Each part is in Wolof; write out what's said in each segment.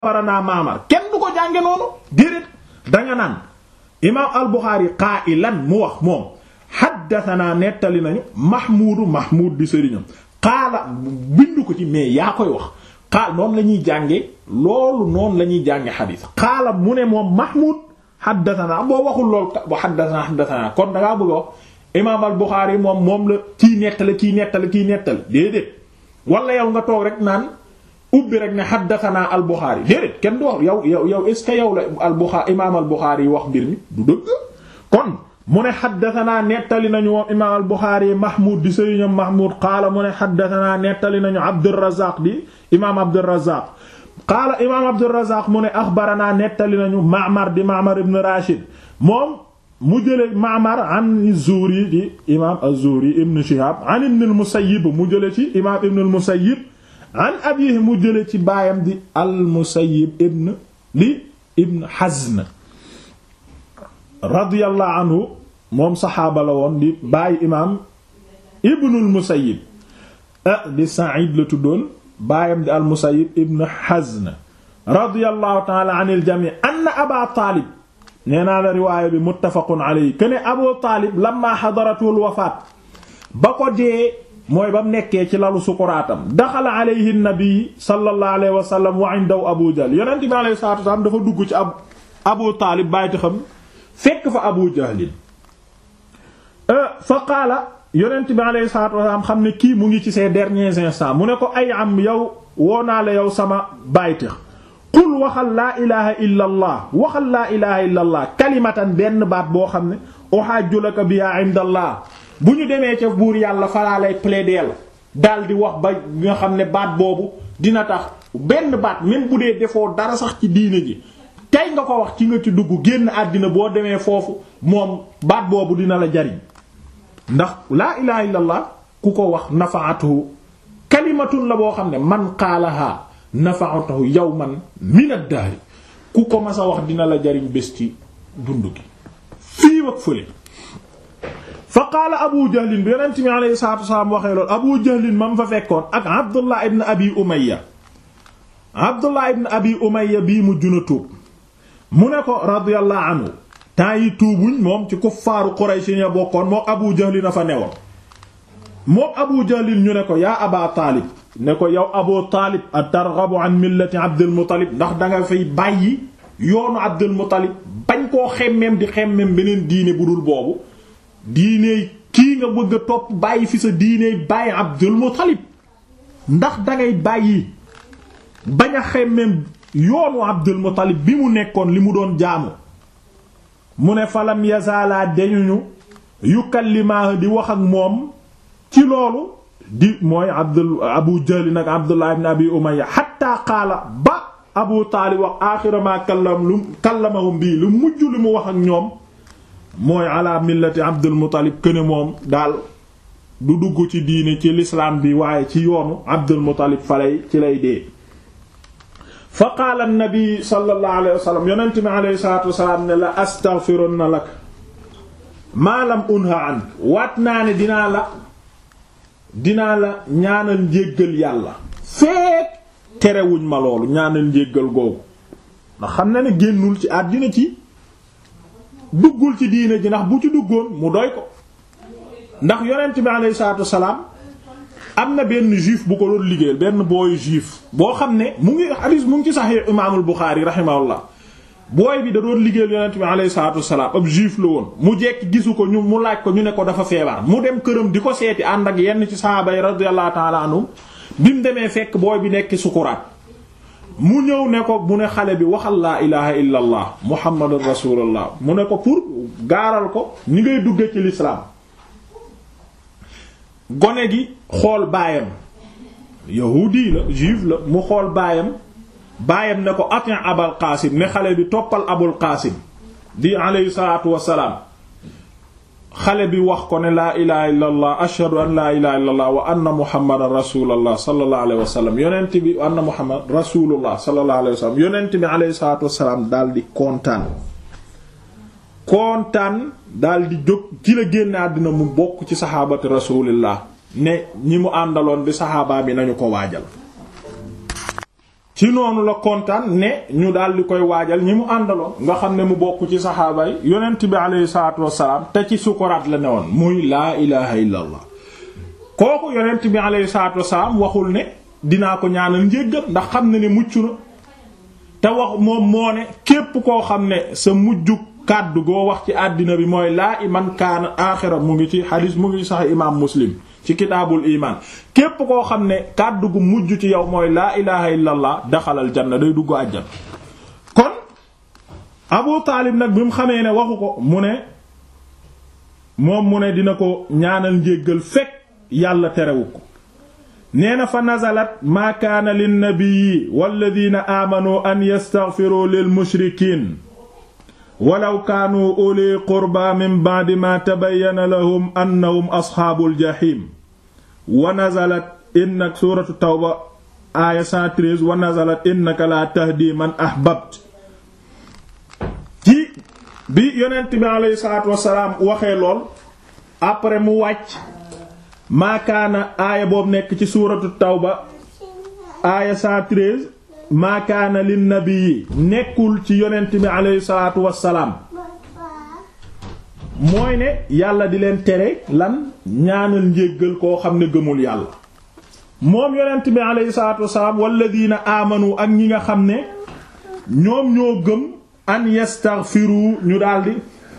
axbaranaa Ma'mar kenn du ko jànge noonu déedéet danga naan imaam al-Buxaari qaa'ilan mu wax moom haddathanaa nettali nañu Mahmuudu Mahmuud di sëriñam qaala bindu ko ci mais yaa koy wax qaal noonu la ñuy jànge loolu noonu la ñuy jànge xadiis qaala mu ne moom Mahmuud haddathanaa boo waxul lool ba haddathanaa haddathanaa kon dangaa bëgg a wax imaam al-Buxaari moom moom la kii nettali kii nettali kii nettali déedéet wala yow nga toog rek naan ubbi rek ne haddathanaa al-Buxaari déedéet kenn du wax yow yow yow est ce que yow la al-Buxaari imaam al-Buxaari wax mbir mi du dëgg kon mu ne haddathanaa nettali nañu moom imaam al-Buxaari Mahmoud di sëriñam Mahmoud qaala mu ne haddathanaa nettali nañu Abdurrazaaq di imaam Abdurrazaaq qaala imaam Abdurrazaaq mu ne axbaranaa nettali nañu Ma'mar di Ma'mar ibn Rashid moom mu jële Ma'mar an Zuhri di imaam az-Zuhri ibn Shihab an ibn al-Musayyib mu jële ci imaam ibn al-Musayyib an abiihi mu jële ci baayam di al-Musayyib ibn di ibn Hazn radiyallahu anhu moom saxaaba la woon di bàyyi imaam ibn al-Musayyib ah di Sa'id la tuddoon baayam di al-Musayyib ibn Hazn radiyallahu ta'ala anil jami' anna Aba Taalib nee naa la riwaaya bi muttafaqun alayhi kene Abu Taalib lamma hadaratul wafaat ba ko dee mooy ba mu nekkee ci lalu sukuraatam daxala alayhi nabi sallallahu alayhi wa sallam wa indahu Abu Jahl yonent bi alayhi salaatu wa salaam dafa dugg ci ab Abu Taalib bàyyiti xam fekk fa Abu Jahlin fa qaala yonent bi alayhi salaatu wa salaam xam ne kii mu ngi ci ses derniers instants mu ne ko ay am yow woo naa la yow sama bàyyiti qul waxal laa ilaha illa allah waxal laa ilaha illa allah kalimatan benn baat boo xam ne uhajju laka biha inda allah bu ñu demee ca buur yàlla falaa lay plaider daal di wax ba nga xam ne baat boobu dina tax benn baat même bu dee defoo dara sax ci diine ji tey nga ko wax ci nga ci dugg génn àddina boo demee foofu moom baat boobu dina la jariñ ndax laa ilaha illa allah ku ko wax nafaatuhu kalimatun la boo xam ne man qaalaha nafaatahu yawman min ad-dahr ku ko mas a wax dina la jariñ bés ci dund gi fii ak fële fa qaala abu jahlin bi yonent mi alayhi salaatu wasalaam waxee loolu abu jahlin mam fa fekkoon ak abdullah ibn abi umayya abdullah ibn abi umayya bii mu juna tuub mu ne ko radiyallahu anhu temps yi tuubuñ moom ci kuffaaru quraysh ya bokkoon mook abu jahlin a fa newoon mook abu jahlin ñu ne ko yaa aba taalib ne ko yow abu taalib a targhabu an millati abdul muttalib ndax danga fay bàyyi yoonu abdul muttalib bañ koo xemmeem di xemmeem beneen diine bu dul boobu diine kii nga bëgg a topp bàyyi fi sa diine bàyyi abdul muttalib ndax dangay bàyyi bañ a xemmeem yoonu abdul muttalib bi mu nekkoon li mu doon jaamu mu ne falam yazaalaa deñuñu yukallimaa di wax ak moom ci loolu di mooy abdul abu jahl nag abdullah ibn abi umayya hatta qaala ba abu taalib wax aaxira ma kallam lu kallamahum bii lu mujj li mu wax ak ñoom mooy ala millati abdul muttalib këne moom daal du dugg ci diine ci l'islam bi waaye ci yoonu abdul muttalib falay ci lay dee fa qaala nabi sallallahu alayhi wa sallam yonent mi alayhi salaatu wasalaam ne la astaghfirunna lak maa lam unha an waat naa ne dinaa la dinaa la ñaanal njéggal yàlla feek terewuñ ma loolu ñaanal njéggal googu ndax xam na ne génnul ci àddina ci duggul ci diine ji ndax bu ci duggoon mu doy ko ndax yonent bi alayhi salaatu wasalaam am na benn juif bu ko doon liggéeyal benn booyu juif boo xam ne mu ngi hadis mu ngi ci Sahih imaamul Buxaari rahimahullah booy bi da doon liggéeyal yonent bi alayhi salaatu wasalaam ab juif la woon mu jekki gisu ko ñu mu laaj ko ñu ne ko dafa feebar mu dem këram di ko seeti ànd ak yenn ci sahaaba yi radiyallahu ta'ala anhum bi mu demee fekk booy bi nekk sukuraat mu ñëw ne ko mu ne xale bi waxal laa ilaha illa allah muhammadur rasulullah mu ne ko pour gaaral ko ni ngay dugge ci l'islam gone gi xool baayam yahudi la juif la mu xool baayam baayam ne ko atin abal qaasim ne xale bi toppal abul qaasim di alayhi salaatu wassalaam xale bi wax ko ne laa ilaha illa allah ashhadu an laa ilaha illa allah wa anna muhammadan rasulullah sallallahu alayhi wa sallam yonent bi wa anna muhammad rasulullah sallallahu alayhi wa sallam yonent bi alayhi salaatu wassalaam daal di kontaan kontaan daal di jóg ci la génne àddina mu bokk ci saxaabati rasulillah ne ñi mu àndaloon bi saxaabaa bi nañu ko waajal ci noonu la kontaan ne ñu daal di koy waajal ñi mu àndaloon nga xam ne mu bokk ci saxaaba yi yonent bi aleyhi salaatu wassalaam te ci sukuraat la ne woon muy laa ilaha illa allah kooku yonent bi aleyhi salaatu wassalaam waxul ne dinaa ko ñaanal njéggal ndax xam ne ne mucc na te wax moom moo ne képp koo xam ne sa mujju kàddu goo wax ci àddina bi mooy laa iman kaana aaxira mu ngi ci xadiis mu ngi sax imaam muslim ci kitaabul iman képp koo xam ne kàddu gu mujj ci yow mooy laa ilaha illa allah daxalal janna day dugg àjjan kon abu taalib nag bi mu xamee ne waxu ko mu ne moom mu ne dina ko ñaanal njéggal fekk yàlla terewu ko nee na fa nazalat maa kaana linnabiyi walladina aamanu an yastaghfiru lil mushrikiin walaw kaanu uli qurba min ba'di ma tabayyana lahum annahum asxaabul jaxiim wa nazalat innak suuratu tawba aaya 113 wa nazalat innaka laa tahdi man ahbabt ci bi yonent bi aleyhi salaatu wassalaam waxee lool après mu wàcc maakaana aaya boobu nekk ci suuratu tawba aaya 113 maakaana lin nabii nekkul ci yonent bi aleyhi salaatu wassalaam mooy ne yàlla di leen tere lan ñaanal njéggal koo xam ne gëmul yàlla moom yonent bi aleyhi salaatu wassalaam walladiina aamanu ak ñi nga xam ne ñoom ñoo gëm an yastaghfiru ñu daldi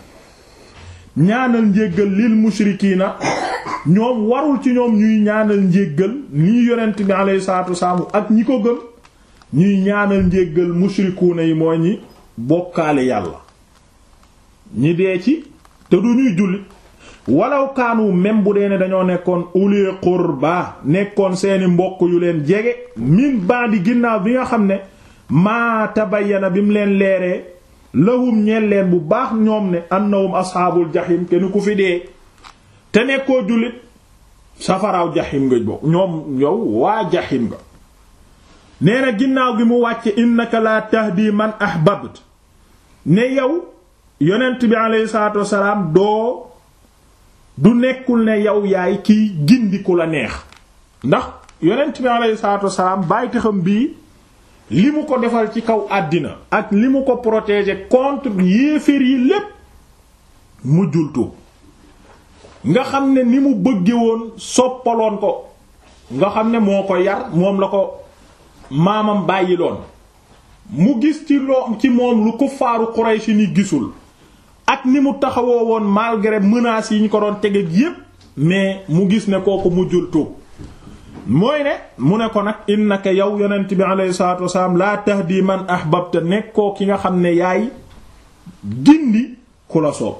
ñaanal njéggal lil mushrikiina ñoom warul ci ñoom ñuy ñaanal njéggal nii yonent bi aleyhi salaatu wassalaam ak ñi ko gëm ñuy ñaanal njéggal mushrikuuna yi mooy ñi bokkaale yàlla ñi dee ci te du ñuy jullit walaw kaanu même bu dee ne dañoo nekkoon uli qurba nekkoon seeni mbokk yu leen jege min bandi ginnaaw bi nga xam ne maa tabayyana bi mu leen leeree lahum ñeel leen bu baax ñoom ne annahum asxaabul jaxim kenn ku fi dee te nekkoo jullit safaraaw jaxim nga bokk ñoom yow waa jaxim nga nee na ginnaaw gi mu wàcce innaka la tahdi man ahbabt ne yow yonent bi aleyhi salaatu wasalaam doo du nekkul ne yow yaay kiy gindiku la neex ndax yonent bi aleyhi salaatu wasalaam bàyyiti xam bii li mu ko defal ci kaw àddina ak li mu ko protéger contre yéeféer yi lépp mujjul tuub nga xam ne ni mu bëgge woon soppaloon ko nga xam ne moo ko yar moom la ko maamam bàyyiloon mu gis ci loo ci moom lu kuffaaru Quraysh ni gisul ak ni mu taxawoo woon malgré menaces yi ñu ko doon tege yépp mais mu gis ne kooku mujjul tuub mooy ne mu ne ko nag innaka yow yonent bi alayhi salaatu wasalaam laa tahdi man ahbabta nekkoo ki nga xam ne yaay gindi ku la soob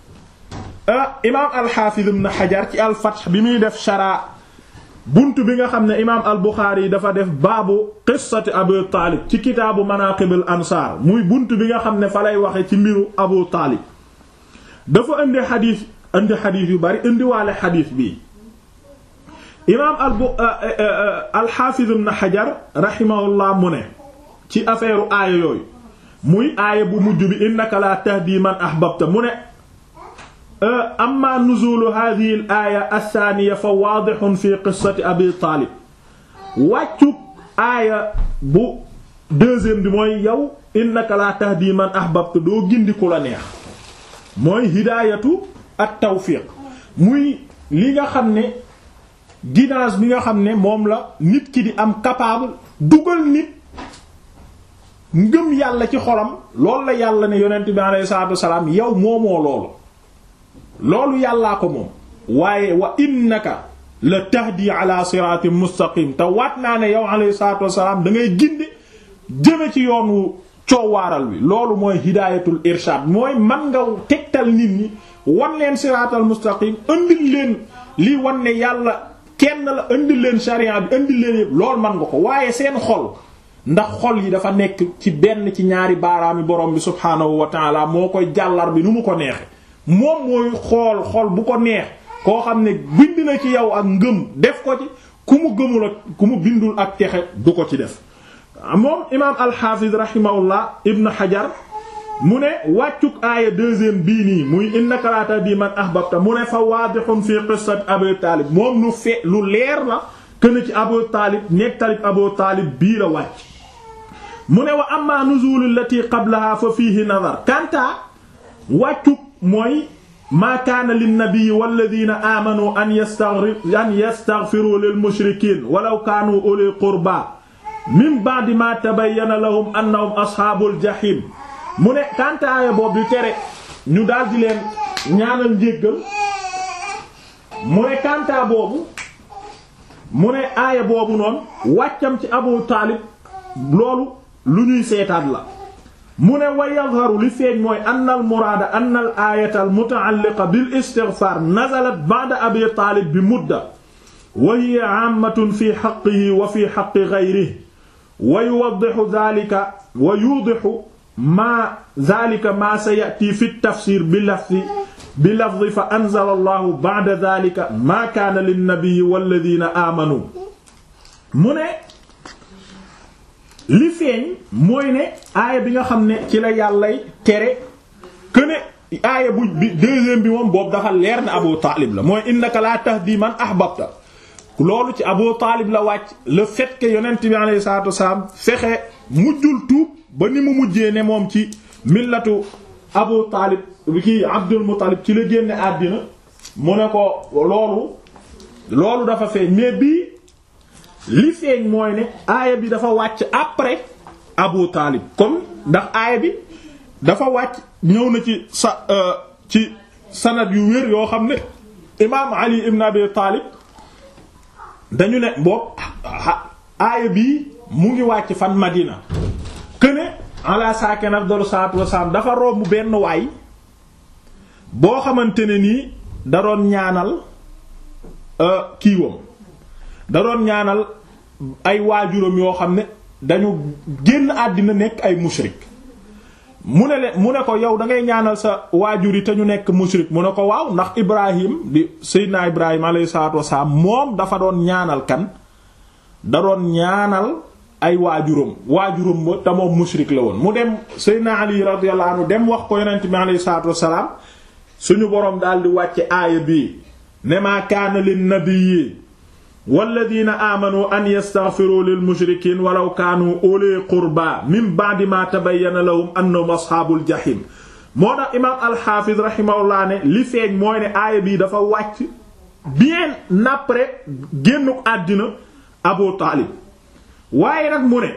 imaam al-Hafiz ibn Hajar ci al-Fath bi muy def shara bunt bi nga xam ne imaam al-Bukhari yi dafa def baabu qissati Abu Taalib ci kitaabu manaqib al-ansaar muy bunt bi nga xam ne fa lay waxe ci mbiru Abu Taalib dafa indi xadiis indi xadiis yu bari indi waale xadiis bi imaam al-Hafiz ibn Hajar rahimahullah mu ne ci affaire aaya yooyu muy aaya bu mujj bi innaka la tahdi man ahbabta mu ne amma nuzulu hadhihi al aaya athaniya fa waadihun fi qissati abi taalib wàccuk aaya bu deuxième bi mooy yow innaka la tahdi man ahbabta doo gindi ku la neex mooy hidaayatu at tawfiq muy li nga xam ne guidance bi nga xam ne moom la nit ki di am capable dugal nit ngëm yàlla ci xolam loolu la yàlla ne yonent bi alayhi salaatu wasalaam yow moomoo loolu loolu yàllaa ko moom waaye wa innaka la tahdi ala siratin mustaqim te waat naa ne yow alayhi salatu wasalaam da ngay ginde jëme ci yoonu coowaaral wi loolu mooy hidayatul irshad mooy man nga tegtal nit ñi wan leen siratal mustaqim indil leen lii wan ne yàlla kenn la indil leen sharia bi indil leen yëpp loolu man nga ko waaye seen xol ndax xol yi dafa nekk ci benn ci ñaari baaraami borom bi subhaanahu wa taala moo koy jàllar bi nu mu ko neexe moom mooy xool xool bu ko neex koo xam ne bind na ci yow ak ngëm def ko ci ku mu gëmul ak ku mu bindul ak texe du ko ci def moom imaam alxaafiz rahimahullah ibn hajar mu ne wàccuk aaya deuxième bii nii muy innaka la tahdi man ahbabta mu ne fa waadihun fi qissat abu taalib moom lu fe lu leer la kën ci abu taalib nekk talib abu taalib bii la wàcc mu ne wa amma nuzul allati qablaha fa fiihi nadar kanta wàccu mooy maa kaana linnabii walladina aamanu an yastaghfir an yastaghfiru lil mushrikiin walaw kaanu uli qurba min ba'di ma tabayyana lahum annahum ashaabul jahiim mu ne kantaaya boobu di tere ñu daldi leen ñaanal njéggal mu ne kantaa boobu mu ne aaya boobu noonu wàccam ci Abu Taalib loolu lu ñuy seetaat la mu ne wa yadharu li feeñ mooy anna al muraada anna al aayata al muta'alliqa bil istighfaar nazalat ba'da Abi Taalib bi mudda wa hiya 'aammatun fi haqqihi wa fi haqqi ghayrihi wa yuwaddihu dhaalika wa yudihu maa dhaalika maa saya'tii fi at-tafsiir bi lafzi bi lafzi fa anzala Allahu ba'da dhaalika maa kaana lin-nabiyyi walladhiina aamanuu mu ne li feeñ mooy ne aaya bi nga xam ne ci la yàllay tere que ne aaya bu bi deuxième bi moom boobu dafa leer na Abu Taalib la mooy innaka laa tahdi man ahbabta loolu ci Abu Taalib la wàcc le fait que yonent bi alayhi salaatu wasalaam fexe mujjul tuub ba ni mu mujjee ne moom ci millatu Abu Taalib kii Abdul Muttalib ci la génne àddina mu ne ko loolu loolu dafa feeñ mais bii li feeñ mooy ne aaya bi dafa wàcc après Abu Taalib comme ndax aaya bi dafa wàcc ñëw na ci sa ci sanad yu wér yoo xam ne imaam Ali ibn Abi Taalib dañu ne boobu aaya bii mu ngi wàcc fan Madina këne ala saken afdalu salaatu wasalaam dafa romb benn waay boo xamante ne nii da doon ñaanal kiiwam da doon ñaanal ay waajuram yoo xam ne dañu génn àddina nekk ay mushrik mu ne leen mu ne ko yow da ngay ñaanal sa waajur yi te ñu nekk mushrik mu ne ko waaw ndax Ibrahim di Seydina Ibrahim alayhi salaatu wasalaam moom dafa doon ñaanal kan da doon ñaanal ay waajuram waajuram ba te moom mushrik la woon mu dem Seydina Ali radiyallahu anhu dem wax ko yonent bi alayhi salaatu wasalaam suñu boroom daal di wàcce aaya bii ne maa kaana lin nabiyyi walladina aamanu an yastaghfiru lil mushrikiin walaw kaanu uli qurba min ba'di ma tabayyana lahum annahum ashaabul jahim moo tax imaam alxaafiz rahimahullah ne li feeñ mooy ne aaya bii dafa wàcc bien après génnu àddina Abu Taalib waaye nag mu ne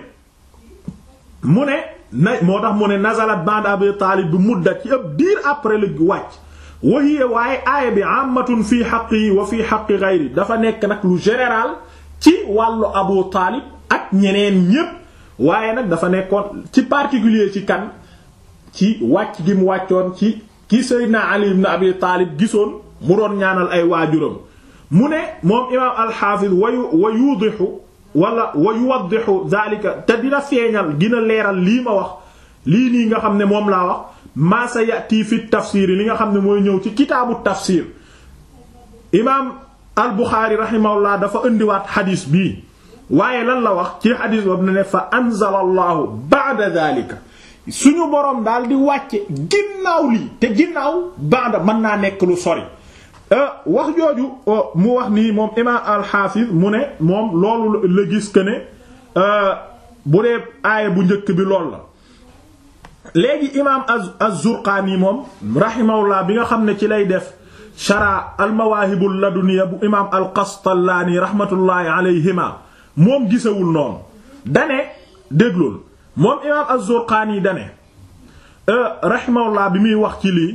mu ne na moo tax mu ne nazalat ba'da Abi Taalib bi mudda ci ab diir après la wàcc wahiya waaye aaya bi ammatun fii xaqi wa fii xaqi gayri dafa nekk nag lu général ci wàllu Abu Taalib ak ñeneen ñépp waaye nag dafa nekkoon ci particulier ci kan ci wàcc gi mu wàccoon ci ki Seydina Ali ibn Abi Taalib gisoon mu doon ñaanal ay waajuram mu ne moom imaam alxaafiz wayu wa yuudixu wala wa yuwaddixu daalika te dina feeñal dina leeral lii ma wax lii nii nga xam ne moom laa wax maa sa yati fi tafsir li nga xam ne mooy ñëw ci kitaabu tafsir imaam al Buxaari rahimahullah dafa indiwaat xadiis bii waaye lan la wax ci xadiis boobu ne ne fa anzala allahu ba'da daalika suñu boroom daal di wàcce ginnaaw lii te ginnaaw ba'da mën naa nekk lu sori wax jooju mu wax nii moom imaam al-Hafiz mu ne moom loolu la gis que ne bu dee aaya bu njëkk bi lool la léegi imaam az-Zurqaani moom rahimahullah bi nga xam ne ci lay def shara al-Mawaahibul Ladunniya bu imaam al-Qastallaani rahmatullahi alayhima moom gisawul noonu dane déglul moom imaam az-Zurqaani dane rahimahullah bi muy wax ci lii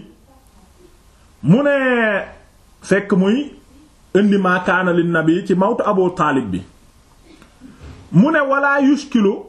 mu ne fekk muy indi maa kaana lin nabi ci mawtu abu taalib bi mu ne wala yushkilu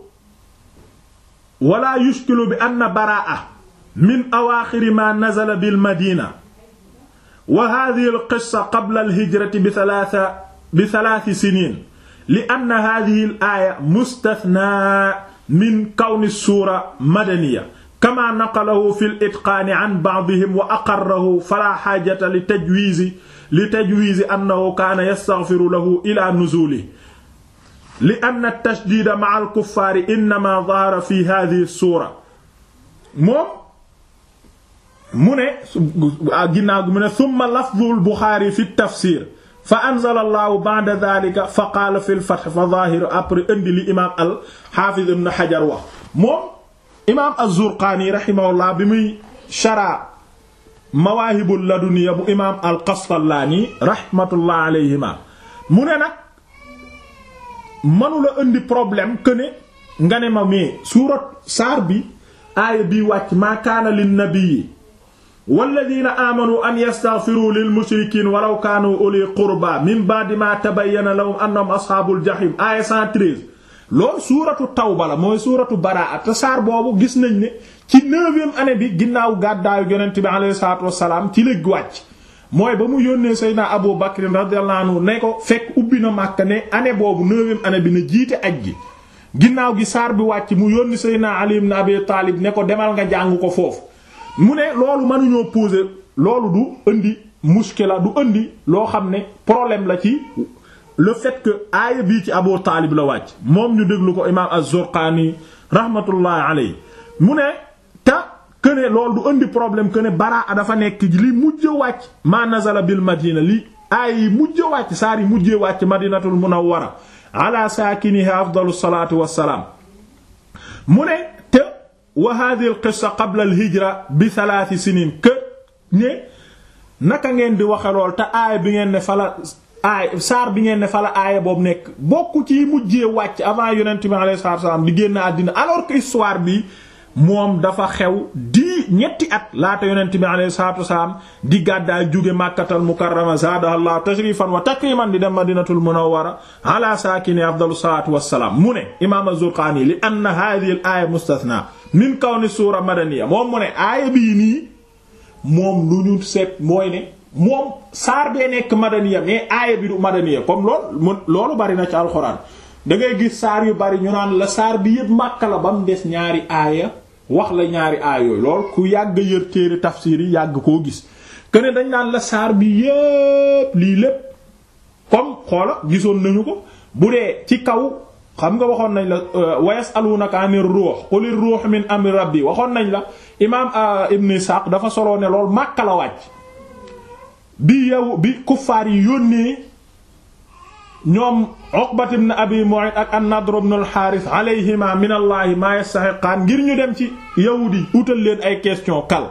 wala yushkilu bi anna baraa min awaaxiri ma nazala bil madina wa hadhihi al qissa qabla al hijrati bi thalatha bi thalathi sinin li anna hadhihi al aaya mustathnaa min kawni suura madaniya kama naqalahu fi al-itqaani an ba'dihim wa aqarrahu fala xaajata li tajwiizi li tajwiizi annahu kaana yastaghfiru lahu ila nuzuulihi li anna at-tashdiida ma'a al-kuffaari innamaa dhahara fi haadhihi as-suura moom mu ne ginnaaw gi mu ne thumma lafdhu al-Buxaari fi at-tafsiir fa anzala Allahu ba'da dhaalika fa qaala fi al-fath fa dhaahiru après indi li imaam al-Haafiz Ibn Hajar wax moom imaam az-Zurqaani rahimahullah bi muy shara mawaahibul laduniya bu imaam al-Qastallaani rahmatullah alayhima mu ne nag mënula indi problème que ne nga ne ma mais suurat saar bi aaya bii wàcc maa kaana lin nabiyyi walladina amanu an yastaghfiru lil mushrikiin walaw kaanu uli qurba min ba'di ma tabayyana lahum annahum ashaabul jahim aaya 113 loolu suuratu tawba la mooy suuratu baraa te saar boobu gis nañ ne ci neuvième année bi ginnaaw gàddaayu yonent bi alayhi salaatu wassalaam ci la wàcc mooy ba mu yónnee Seydina Abu Bakr radiyallahu anhu ne ko fekk ubbi na Makka ne année boobu neuvième année bi na jiite aj gi ginnaaw gi saar bi wàcc mu yónni Seydina Ali ibn Abi Taalib ne ko demal nga jàng ko foofu mu ne loolu mënuñoo poser loolu du indi muskila du indi loo xam ne problème la ci le fait que aaya bii ci Abu Taalib la wàcc moom ñu déglu ko imaam az-Zurqaani rahmatullahi alayhi mu ne ta que ne loolu du indi problème que ne baraa dafa nekk li mujj wàcc ma nazala bil madina li aaya yi mujj wàcc saar yi mujjee wàcc madinatul munawwara ala saakiniha afdalu salaatu wassalaam mu ne te wa hadhihi al qissa qabla al hijra bi thalath sinin que ne naka ngeen di waxe lool te aaya bi ngeen ne fala aaya saar bi ngeen ne fala aaya boobu nekk bokk ci mujjee wàcc avant yonent bi alayhi salaatu wassalaam di génn àddina alors que histoire bi moom dafa xew di ñetti at laata yonent bi alayhi salaatu wasalaam di gàddaay jóge màkkatal mukarrama zaadaha allah tashrifan wa takriman di dem madinatul munawwara ala saakini afdalu salaatu wassalaam mu ne imaam az-Zurqaani li anna haadhihi al-aaya mustathna min kawni suura madaniya moom mu ne aaya bii nii moom lu ñu seet mooy ne moom saar bee nekk madaniya mais aaya bi du madaniya comme loolu loolu bari na ci alxuraan da ngay gis saar yu bari ñu naan la saar bi yépp Makka la ba mu des ñaari aaya wax la ñaari aaya yooyu lool ku yàgg yër téere tafsir yi yàgg koo gis ne dañ naan la saar bi yépp lii lépp comme xoola gisoon nañu ko bu dee ci kaw xam nga waxoon nañ la wa yasalunaka anir ruux qulir ruux min amri rabbi waxoon nañ la imaam ibn Ishaq dafa soloo ne lool Makka la wàcc bi yow bi kuffaar yi yónnee ñoom Uqbat ibn Abi Mu'ayt ak an-Nadr ibn al-Harith alayhima min Allah ma yastahiqaan ngir ñu dem ci yahudi utal leen ay question kal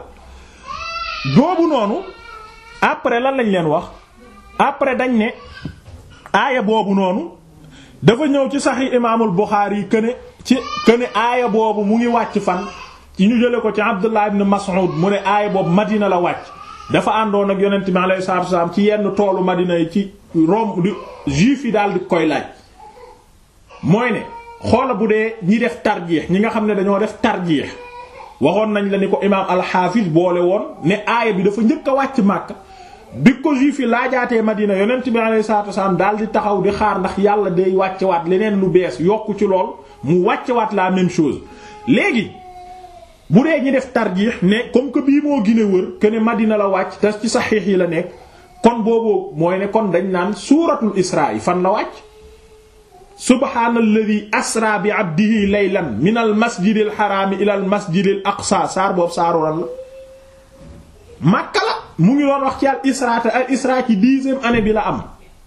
boobu noonu après lan lañ leen wax après dañ ne aaya boobu noonu dafa ñëw ci Sahih Imaamul Bukhari yi këne ci këne aaya boobu mu ngi wàcc fan ci ñu jële ko ci Abdullah ibn Mas'ud mu ne aaya boobu Madina la wàcc dafa àndoon ak yonent bi alayhi salaatu wasallam ci yenn toolu Madina yi ci Rome di juif yi daal di koy laaj mooy ne xoola bu dee ñi def tarjiix ñi nga xam ne dañoo def tarjiix waxoon nañ la ni ko imaam al-Hafiz boole woon ne aaya bi dafa njëkk a wàcc Makka bi ko juif yi laajaatee Madina yonent bi alayhi salaatu wasallam daal di taxaw di xaar ndax yàlla day wàccewaat leneen lu bees yokku ci lool mu wàccewaat la même chose léegi bu dee ñi def tarjiix ne comme que bii moo gën a wër que ne Madina la wàcc te ci saxiix yi la nekk kon boobu mooy ne kon dañ naan suuratul Israa yi fan la wàcc subhaanalladhi asra bi abdihi laylan min al masjidil xaraami ila al masjidil aqsa saar boobu saaru lan la Makka la mu ngi doon wax ci al Isra te al Isra ci dixième année bi la am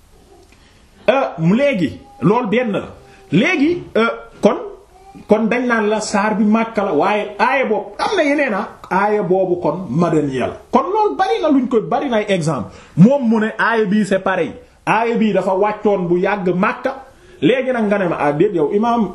mu léegi loolu benn la léegi kon kon dañ naan la saar bi Makka la waaye aaya boobu am na yeneen a aaya boobu kon madaniya la kon loolu bari na luñ koy bari na ay exemple moom mu ne aaya bii c'est pareil aaya bii dafa wàccoon bu yàgg Makka léegi nag nga ne ma ah déet yow imaam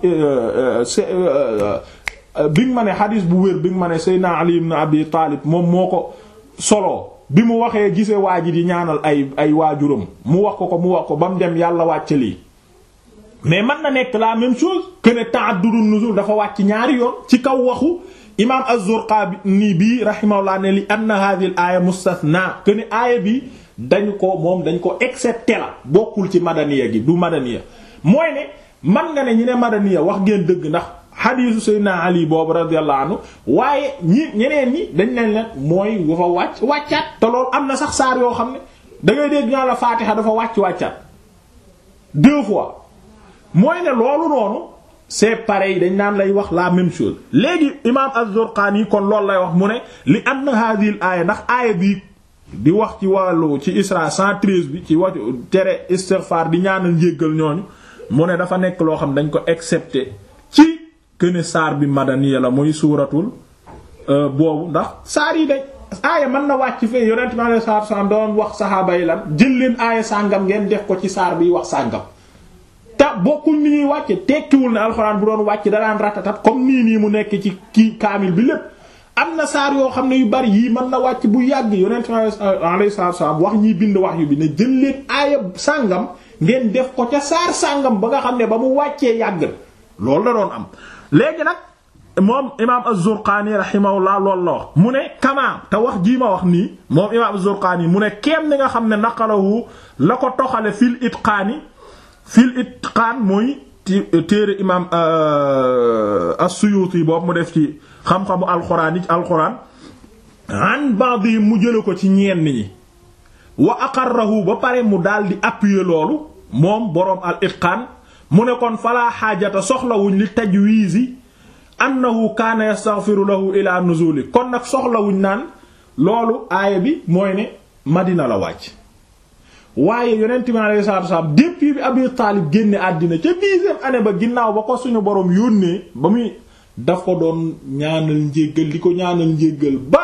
bi nga ma ne xadiis bu wér bi nga ma ne Seydina Ali ibn Abi Taalib moom moo ko soloo bi mu waxee gisee waa ji di ñaanal ay ay waajuram mu wax ko ko mu wax ko ba mu dem yàlla wàcc lii mais mën na nekk la même chose que ne ta'addudun nuzul dafa wàcc ñaari yoon ci kaw waxu imaam az-Zurqaani bi rahimahullah ne li anna hadhihi al-aaya mustathna que ne aaya bi dañ ko moom dañ ko excepté la bokkul ci madaniya gi du madaniya mooy ne man nga ne ñi ne madaniya wax ngeen dëgg ndax xadiisu Seydina Ali boobu radiyallahu anhu waaye ñi ñeneen ñi dañ leen leen mooy dafa wàcc wàccaat te loolu am na sax saar yoo xam ne da ngay dégg ñaa la Faatiha dafa wàcc wàccaat deux fois mooy ne loolu noonu c'est pareil dañ naan lay wax la même chose léegi imaam Az-Zurqaani kon loolu lay wax mu ne li anna hadhihi al-aaya ndax aaya bi di wax ci wàllu ci Isra 113 bi ci wax tere istighfar di ñaanal njéggal ñooñu mu ne dafa nekk loo xam dañ ko excepté ci këne saar bi madaniya la muy suuratul boobu ndax saar yi dañ aaya mën na wàcc fee yonent bi alayhi salaatu wasallam doon wax saxaaba yi lan jël leen aaya sàngam ngeen def ko ci saar bi wax sàngam te bokkul ni ñuy wàcce tekkiwul ne alxuraan bu doon wàcc da daan ratatat comme nii nii mu nekk ci kii kaamil bi lépp am na saar yoo xam ne yu bari yii mën na wàcc bu yàgg yonent bi alayhi salaatu wasallam wax ñiy bind wax yu bi ne jël leen aaya sàngam ngeen def ko ca saar sàngam ba nga xam ne ba mu wàccee yàgg loolu la doon am léegi nag moom imaam az-Zurqaani rahimahullah loolu la wax mu ne kamaa te wax jii ma wax nii moom imaam az-Zurqaani mu ne keem ni nga xam ne naqalahu la ko toxale fil itqaani fil itqaan mooy téere imaam as-Suyuuti boobu mu def ci xam-xamu alxuraan yi ci alxuraan an ba'di mu jële ko ci ñenn ñi wa aqarrahu ba pare mu daal di appuyer loolu moom boroom al itqaan mu ne kon falaa xaajata soxlawuñ li tajwiizi annahu kaana yastaghfiru lahu ila nuzuli kon nag soxlawuñ naan loolu aaya bi mooy ne madina la wàcc waaye yonent bi alayhi salaatu wasallam depuis bi Abi Taalib génne àddina ca dixième année ba ginnaaw ba ko suñu boroom yónnee ba muy daf ko doon ñaanal njéggal di ko ñaanal njéggal ba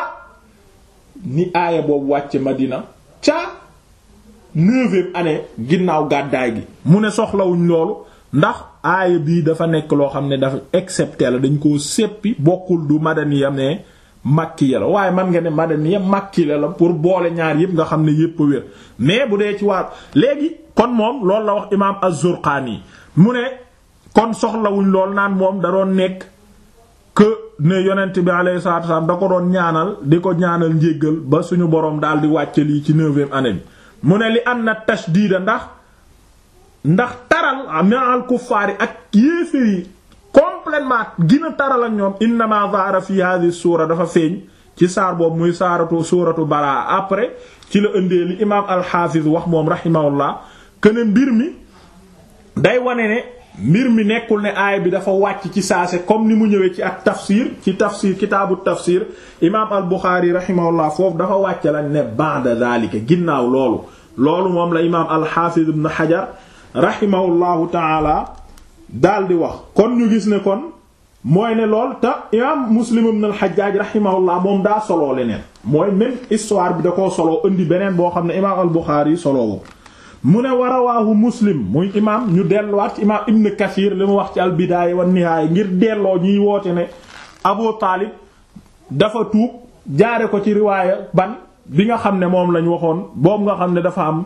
ni aaya boobu wàcce madina ca neuvième année ginnaaw gàddaay gi mu ne soxlawuñ loolu ndax aaya bii dafa nekk loo xam ne dafa excepté la dañ koo seppi bokkul du madaniya ne makkiya la waaye man nga ne madaniya makkiya la pour boole ñaar yëpp nga xam ne yëpp a wér mais bu dee ci waar léegi kon moom loolu la wax imaam az-Zurqaani mu ne kon soxlawuñ lool naan moom da doon nekk que ne yonent bi alayhi salaatu wasallam da ko doon ñaanal di ko ñaanal njéggal ba suñu boroom daal di wàcce lii ci neuvième année bi mu ne li anna tashdiida ndax ndax taral ma'al kuffaari ak yéeféer yi complètement gina taral ak ñoom innama zahara fi hadhihi suura dafa feeñ ci saar boobu muy saaratu suuratu balaa après ci la ëndee li imaam al-Hafiz wax moom rahimahullah këne mbir mi day wane ne mbir mi nekkul ne aaya bi dafa wàcc ci saase comme ni mu ñëwee ci ak tafsir ci tafsir kitaabu tafsir imaam al-Bukhari rahimahullah foofu dafa wàcc lañ ne ba'da zalika ginnaaw loolu loolu moom la imaam al-Hafiz ibn Hajar rahimahullahu taala daal di wax kon ñu gis ne kon mooy ne lool te imaam Muslim ibn al-Hajjaj rahimahullah moom daa soloo leneen mooy même histoire bi da koo soloo indi beneen boo xam ne imaam al-Bukhari soloowu mu ne wa rawaahu Muslim muy imaam ñu delluwaat ci imaam Ibn Kathir li mu wax ci al-Bidaaya wa Nihaaya ngir delloo ñiy woote ne Abu Taalib dafa tuub jaare ko ci riwaaya ban bi nga xam ne moom lañ waxoon boobu nga xam ne dafa am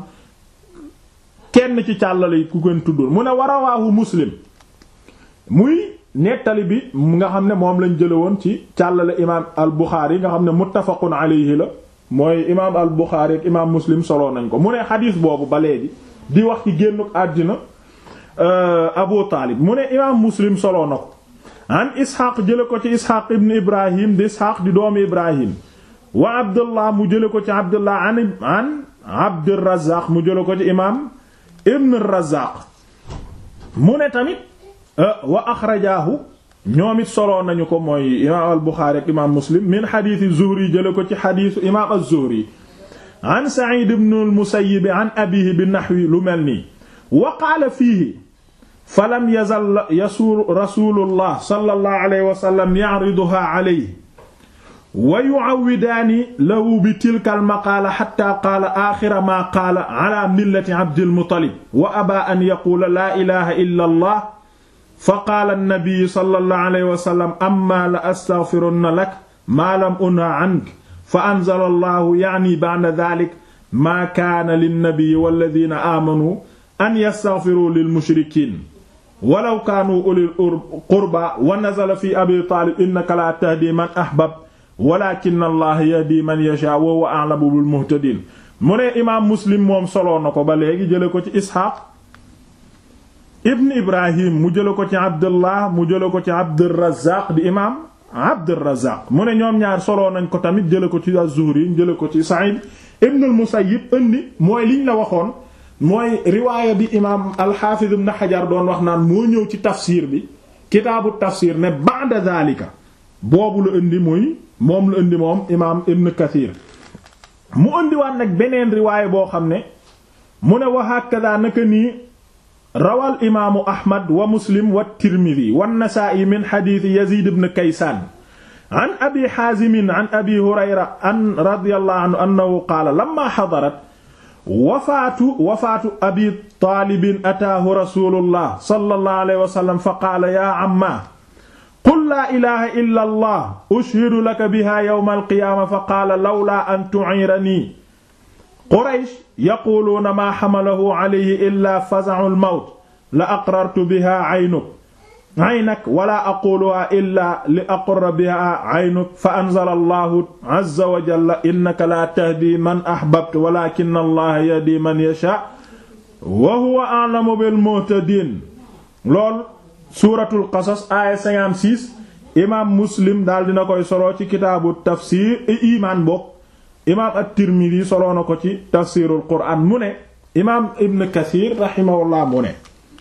kenn ci càllale yi ku gën tuddul mu ne wa rawaahu Muslim muy nettali bi nga xam ne moom lañ jële woon ci càllale imaam al Buxaari nga xam ne muttafaqun alayhi la mooy imaam al Buxaari ak imaam Muslim soloo nañ ko mu ne xadiis boobu ba léegi di wax ci génnuk àddina Abu Taalib mu ne imaam Muslim soloo na ko an Isxaaq jële ko ci Isxaaq ibn Ibrahim di Isxaaq di doomi Ibrahim wa Abdullah mu jële ko ci Abdullah an an Abdurrazaaq mu jële ko ci imaam ibn Razaaq mu ne tamit wa axrajaahu ñoom it soloo nañu ko mooy imaam al Buxaari ak imaam Muslim min xadiisi Zuhri jële ko ci xadiisu imaam az-Zuhri an Saciid ibn al-Musayyib an abiihi bi naxwi lu mel nii wa qaala fiihi falam yazal yasuur rasuulullah sallallahu alayhi wa sallam ya'riduhaa alayhi wa yu'awwidaani lahu bi tilka al-maqaala xattaa qaala aaxira maa qaala alaa millati Abdil Muttalib wa abaa an yaquula laa ilaaha illa Allah fa qaala an-nabiyyu sallallahu alayhi wa sallam ammaa la astaghfirunna lak maa lam unha anka fa anzala Allahu ya'ni ba'da dhaalika maa kaana lin-nabiyyi wal-ladhiina aamanuu an yastaghfiruu lil-mushrikiin walaw kaanuu ulil qurbaa wa nazala fii Abii Taalib innaka laa tahdii man ahbabta walaakinna Allaha yahdii man yashaa'u wa huwa a'lamu bil-muhtadiin mu ne imaam Muslim moom soloo na ko ba léegi jële ko ci Isxaaq ibn Ibrahim mu jële ko ci Abdullah mu jële ko ci Abdurrazaaq di imaam Abdurrazaaq mu ne ñoom ñaar soloo nañ ko tamit jële ko ci Az-Zuhri jële ko ci Sa'id ibn al-Musayyib indi mooy liñ la waxoon mooy riwaaya bi imaam al-Hafiz ibn Hajar doon wax naan moo ñëw ci tafsir bi kitaabu tafsir ne ba'da dhalika boobu la indi muy moom la indi moom imaam Ibn Kathir mu indiwaat nag beneen riwaaya boo xam ne mu ne wa hakada naka nii rawal imaamu ahmad wa muslim wa tirmidi wa nasaa'i min xadiisi yazid ibn kaysaan an abi xaazimin an abi hurayra an radiyallahu anhu annahu qaala lamma xadarat wafaatu wafaatu abi taalibin ataahu rasulullah sallallahu alayhi wa sallam fa qaala yaa ammaa qul laa ilaaha illa allah ushhidu laka biha yawma alqiyaama fa qaala lawlaa an tu'iranii quraysh yaquluuna maa xamalahu alayhi illaa faza'u almawt la aqrartu biha aynuk aynak wala aquluha illaa li aqra biha aynuk fa anzala allahu azza wa jalla innaka laa tahdi man ahbabta walakin allaha yahdi man yasha wa huwa a'lamu bil muhtadin lool suuratul qasas aaya 56 imaam muslim daal dina koy solo ci kitaabu tafsir imaan bokk imaam at-tirmidhi solo na ko ci tafsirul qur'an mu ne imaam ibn kathir rahimahullah mu ne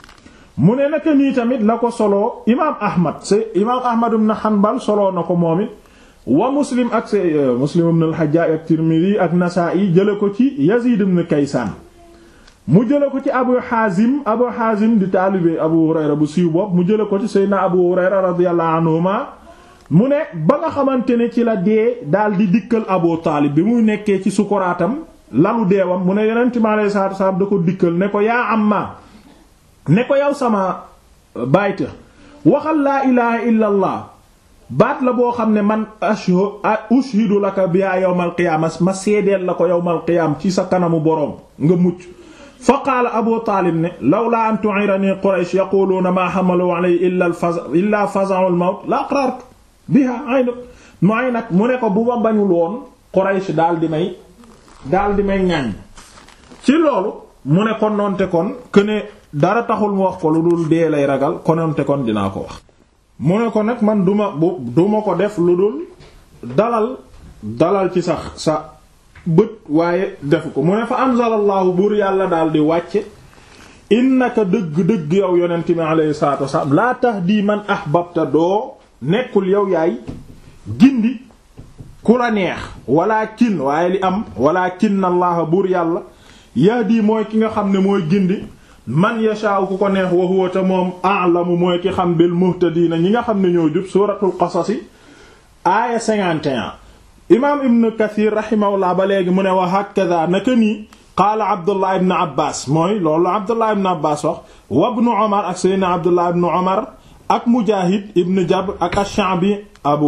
mu ne naka nii tamit la ko solo imaam ahmad c'est imaam ahmad ibn hanbal solo na ko moom it wa muslim ak se muslim ibn al-hajjaj ak tirmidhi ak nasa'i jële ko ci yazid ibn kaysan mu jële ko ci abu hazim abu hazim di taalibe abu hurayra bu siiw bopp mu jële ko ci seydina abu hurayra radiyallahu anhuma mu ne ba nga xamante ne ci la dee daal di dikkal abu taalib bi muy nekkee ci sukuraatam lalu deewam mu ne yonent mi alayhi salaatu wasalaam da ko dikkal ne ko yaa amma ne ko yow sama bayta waxal laa ilaha illa allah baat la boo xam ne man ushidu laka biha yawmal qiyaama ma seedeel la ko yawmal qiyaama ci sa kanamu boroom nga mucc fa qaala abu taalib ne lawlaa an tu'irani quraysh yaquluuna maa hamalu alayhi illa illa faza'u al-mawt la aqrartu biha aynuk mooy nag mu ne ko bu ma bañul woon quraysh daal di may daal di may ŋàññ ci loolu mu ne kon noonte kon këne dara taxul mu wax ko lu dul dee lay ragal kononte kon dinaa ko wax mu ne ko nag man duma bu duma ko def lu dul dalal dalal ci sax sa bët waaye defu ko mu ne fa anzalallahu buur yàlla daal di wàcce innaka dëgg-dëgg yow yonent mi alayhi salatu wasalaam laa tahdi man ahbabta doo nekkul yow yaay gindi ku la neex walakin waaye li am walakin allah buur yàlla yahdi mooy ki nga xam ne mooy gindi man yashaaw ku ko neex wa huwa ta moom a'lamu mooy ki xam bil muhtadiina ñi nga xam ne ñoo jub suuratul qasas aaya 51 imaam ibn kathir rahimahullah ba léegi mu ne wa hakadha naka nii qaala abdullah ibn abbas mooy loolu abdullah ibn abbas wax wa ibn umar ak seydna abdullah ibn umar ak mujahid ibn jabr ak ash-sha'bi abu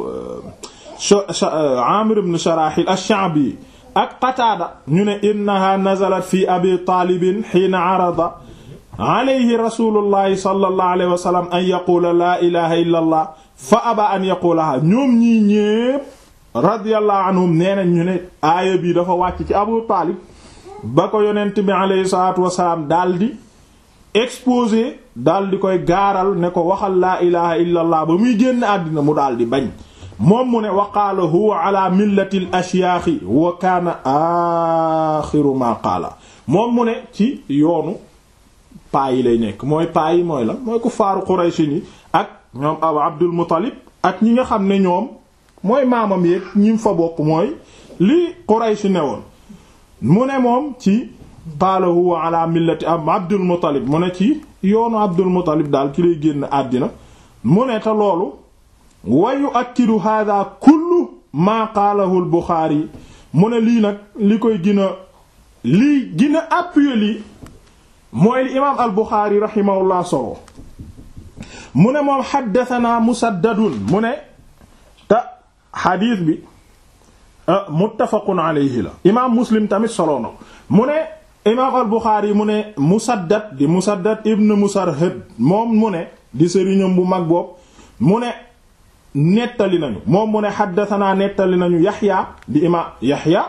amir ibn sharahil ash-sha'bi ak qataada ñu ne innaha nazalat fi abi taalibin xiina arada alayhi rasulullahi sallallahu alayhi wa sallam an yaqula laa ilaha illa allah fa aba an yaqulaha ñoom ñii ñépp radiyallahu anhum nee nañ ñu ne aaya bi dafa wàcc ci abu taalib ba ko yonent bi alayhi salatu wasalaam daldi exposé daldi koy gaaral ne ko waxal laa ilaha illa allah ba muy génn àddina mu daldi bañ moom mu ne wa qaala huwa ala millati l ashyaaxi wa kaana axiru ma qaala moom mu ne ci yoonu paa yi lay nekk mooy paa yi mooy la mooy ku faaru Quraysh ni ak ñoom abu Abdul Muttalib ak ñi nga xam ne ñoom mooy maamam yeeg ñi fa bokk mooy li Quraysh ne woon mu ne moom ci qaala huwa ala millati ab Abdul Muttalib mu ne ci yoonu Abdul Muttalib daal ci lay génn àddina mu ne te loolu wa yu'akkidu hadha kullu maa qaalahu al-Bukhari mu ne lii nag li koy gën a lii gën a appuyer lii mooy li imaam al-Bukhari rahimahullah solo mu ne moom haddathana Musaddadun mu ne te xadiis bi muttafaqun alayhi la imaam Muslim tamit solo na mu ne imaam al-Bukhari mu ne Musaddad di Musaddad ibn Musarhad moom mu ne di sëriñam bu mag boobu mu ne nettali nañu moom mu ne xaddatanaa nettali nañu yaxya di imaam yaxya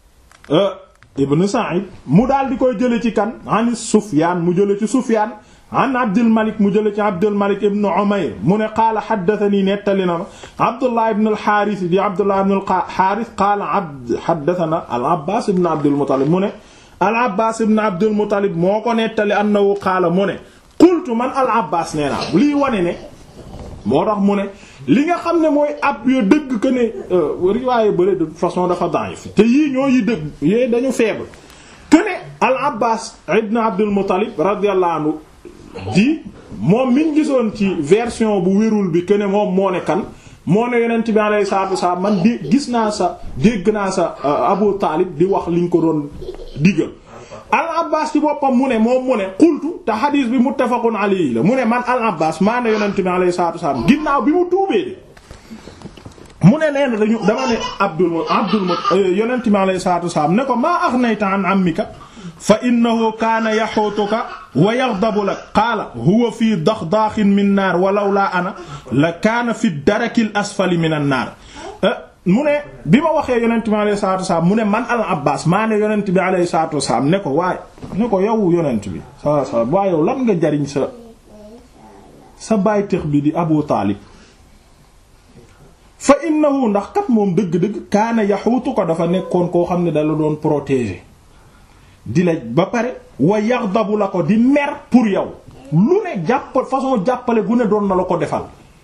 ibn Sa'id mu daal di koy jële ci kan an Sufyaan mu jële ci Sufyaan an Abdul Malik mu jële ci Abdul Malik ibn Umayr mu ne qaala xaddatanii nettali na ma Abdullah ibn al-Haaris di Abdullah ibn al-Haaris qaala abd xaddatana al-Abbaas ibn Abdul Muttalib mu ne al-Abbaas ibn Abdul Muttalib moo ko nettali annahu qaala mu ne qultu man al-Abbaas nee naa lii wane ne moo tax mu ne li nga xam ne mooy ab yo dëgg que ne riwaaye bële de toute façon dafa daif te yii ñoo yi dëgg yooyu dañu faible këne al abbas ibn abdul muttalib radiyallahu anhu di moom miñ gisoon ci version bu wérul bi këne moom moo ne kan moo ne yonent bi alayhi salaatu wasalaam man di gis naa sa dégg naa sa abu taalib di wax liñ ko doon digal al abbas ci boppam mu ne moom mu ne qultu te xadiis bi muttafaqun alayhi la mu ne man al abbas maa ne yonent bi alayhi salaatu wasalaam ginnaaw bi mu tuubee de mu ne nee na dañu dama ne abdul abdul yonent bi alayhi salaatu wasalaam ne ko maa aghnayta an ammika fa innahu kaana yaxuutuka wa yaghdabu lak qaala huwa fii daxdaaxin min naar wa lawlaa ana la kaana fi darakil asfali min an naar mu ne bi ma waxee yonent bi alayhi salaatu wasalaam mu ne man al abbas maa ne yonent bi alayhi salaatu wasalaam ne ko waaye ne ko yow yonent bi sa sa waaye yow lan nga jariñ sa sa bàytëx bi di abu taalib fa innahu ndax kat moom dëgg-dëgg kaana yaxuutu ko dafa nekkoon koo xam ne dala doon protéger di la ba pare wa yaxdabu la ko di mer pour yow lu ne jàpp façon jàppale gu ne doon na la ko defal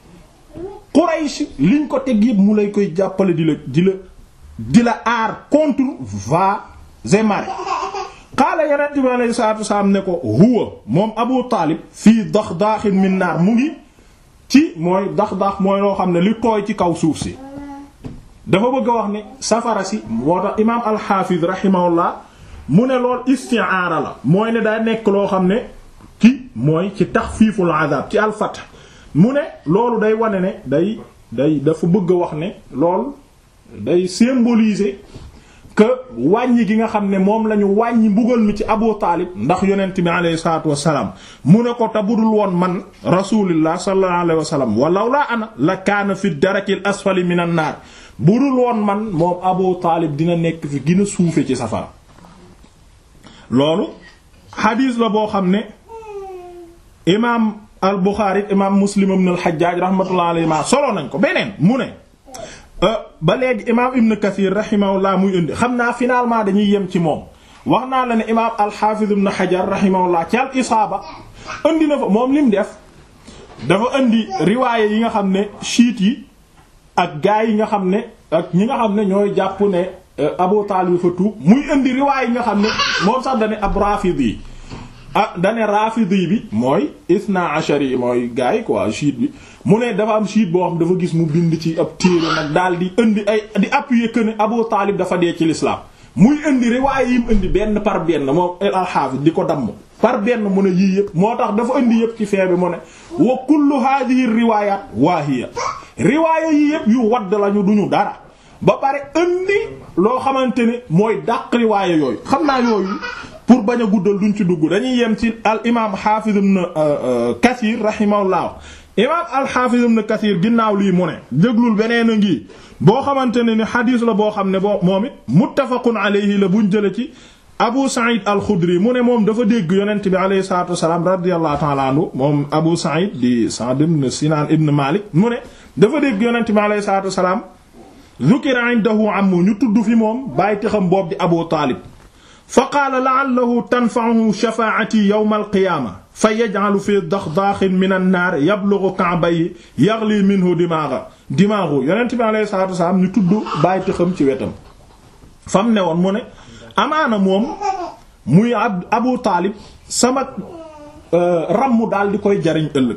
Quraysh liñ ko teg yëpp mu lay koy jàppale di la di la di la aar contre va et maré qaala yonent bi alayhi salaatu wasalaam ne ko huwa moom Abu Taalib fii daxdaaxin min naar mu ngi ci mooy dax-dax mooy loo xam ne li tooy ci kaw suuf si dafa bëgg a wax ne safara si moo tax imaam al-Hafiz rahimahullah mu ne lool isti'aara la mooy ne daa nekk loo xam ne ci mooy ci taxfiiful azab ci al-fath mu ne loolu day wane ne day day dafa bëgg a wax ne lool day symboliser que wàññi gi nga xam ne moom la ñu wàññi mbugal mi ci Abu Taalib ndax yonent bi alayhi salaatu wassalaam mu ne ko te budul woon man rasulillah sallallahu alayhi wa sallam walaw laa ana la kaana fi darakil asfali minan naar budul woon man moom Abu Taalib dina nekk fi gën a suufe ci safara loolu xadiis la boo xam ne imaam al Buxaari imaam Muslim ibn al Hajjaaj rahmatullahi alayhi ma solo nañ ko beneen mu ne ba léegi imaam Ibn Kathir rahimahullah muy indi xam naa finalement dañuy yem ci moom wax naa la ne imaam al-Hafiz Ibn Hajar rahimahullah ci al-Isaaba indi na fa moom li mu def dafa indi riwaaye yi nga xam ne chiites yi ak gaa yi nga xam ne ak ñi nga xam ne ñooy jàpp ne Abu Taalib fa tuub muy indi riwaaye yi nga xam ne moom sax dane ab Rafidi yi ah dane Rafidi bi mooy isna ashari mooy gaa yi quoi chiite bi mu ne dafa am chiite boo xam dafa gis mu bind ci ab téere nag daal di indi ay di appuyer que ne Abu Taalib dafa dee ci l'islam muy indi riwaaye yi mu indi benn par benn moom al-Hafiz di ko damm par benn mu ne yii yëpp moo tax dafa indi yëpp ci fee bi mu ne wa kullu hadhihi riwayat waahiya riwaaye yii yëpp yu wadd lañu duñu dara ba pare indi loo xamante ne mooy dàq riwaaye yooyu xam naa yooyu pour bañ a guddal duñ ci dugg dañuy yem ci al imam Hafiz ibn Kathir rahimahullah imaam al-Hafiz ibn Kathir ginnaaw lii mu ne déglul beneen a ngi boo xamante ne ni xadiis la boo xam ne boo moom it muttafaqun alayhi la buñ jële ci Abu Sa'id al-Khudri mu ne moom dafa dégg yonent bi alayhi salaatu wasalaam radiyallahu ta'ala anhu moom Abu Sa'id di Sa'd ibn Sinan ibn Malik mu ne dafa dégg yonent bi alayhi salaatu wasalaam zukira indahu ammu ñu tudd fi moom bàyyi taxam boobu di Abu Talib fa qaala la'allahu tanfa'uhu shafaa'ati yawm al-qiyaama fa yaj'alu fi daxdaaxin min an-naar yablughu ka'bayhi yaghli minhu dimaaga dimaagu yonent bi alayhi salaatu wasalaam ñu tudd bàyyi taxam ci wetam fam ne woon mu ne amaana moom muy Abu Taalib sama ramm daal di koy jariñ ëllëg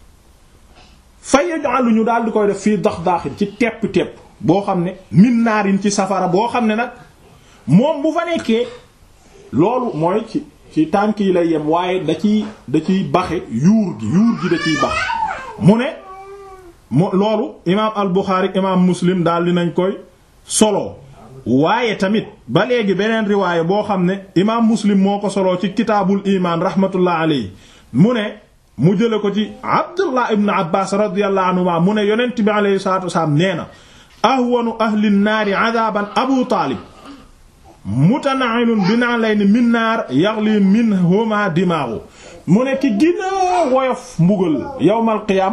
fa yaj'alu ñu daal di koy def fii daxdaaxin ci tepp-tepp boo xam ne min naarin ci safara boo xam ne nag moom bu fa nekkee loolu mooy ci ci tànk yi lay yem waaye da ciy da ciy baxe yuur gi yuur gi da ciy bax mu ne mu loolu imaam al Buxaari imaam Muslim daal dinañ koy solo waaye tamit ba léegi beneen riwaaya boo xam ne imaam Muslim moo ko solo ci kitaabul imaan rahmatullah alayhi mu ne mu jële ko ci Abdullah ibn Abbas radiyallahu anhuma mu ne yonent bi alayhi salaatu wasalaam nee na ahwanu ahli naari adaaban Abu Taalib mutana'inun bina'layni min naar yaghli minhuma dimaagu mu ne ki gën a woyof mbugal yawmal qiyaam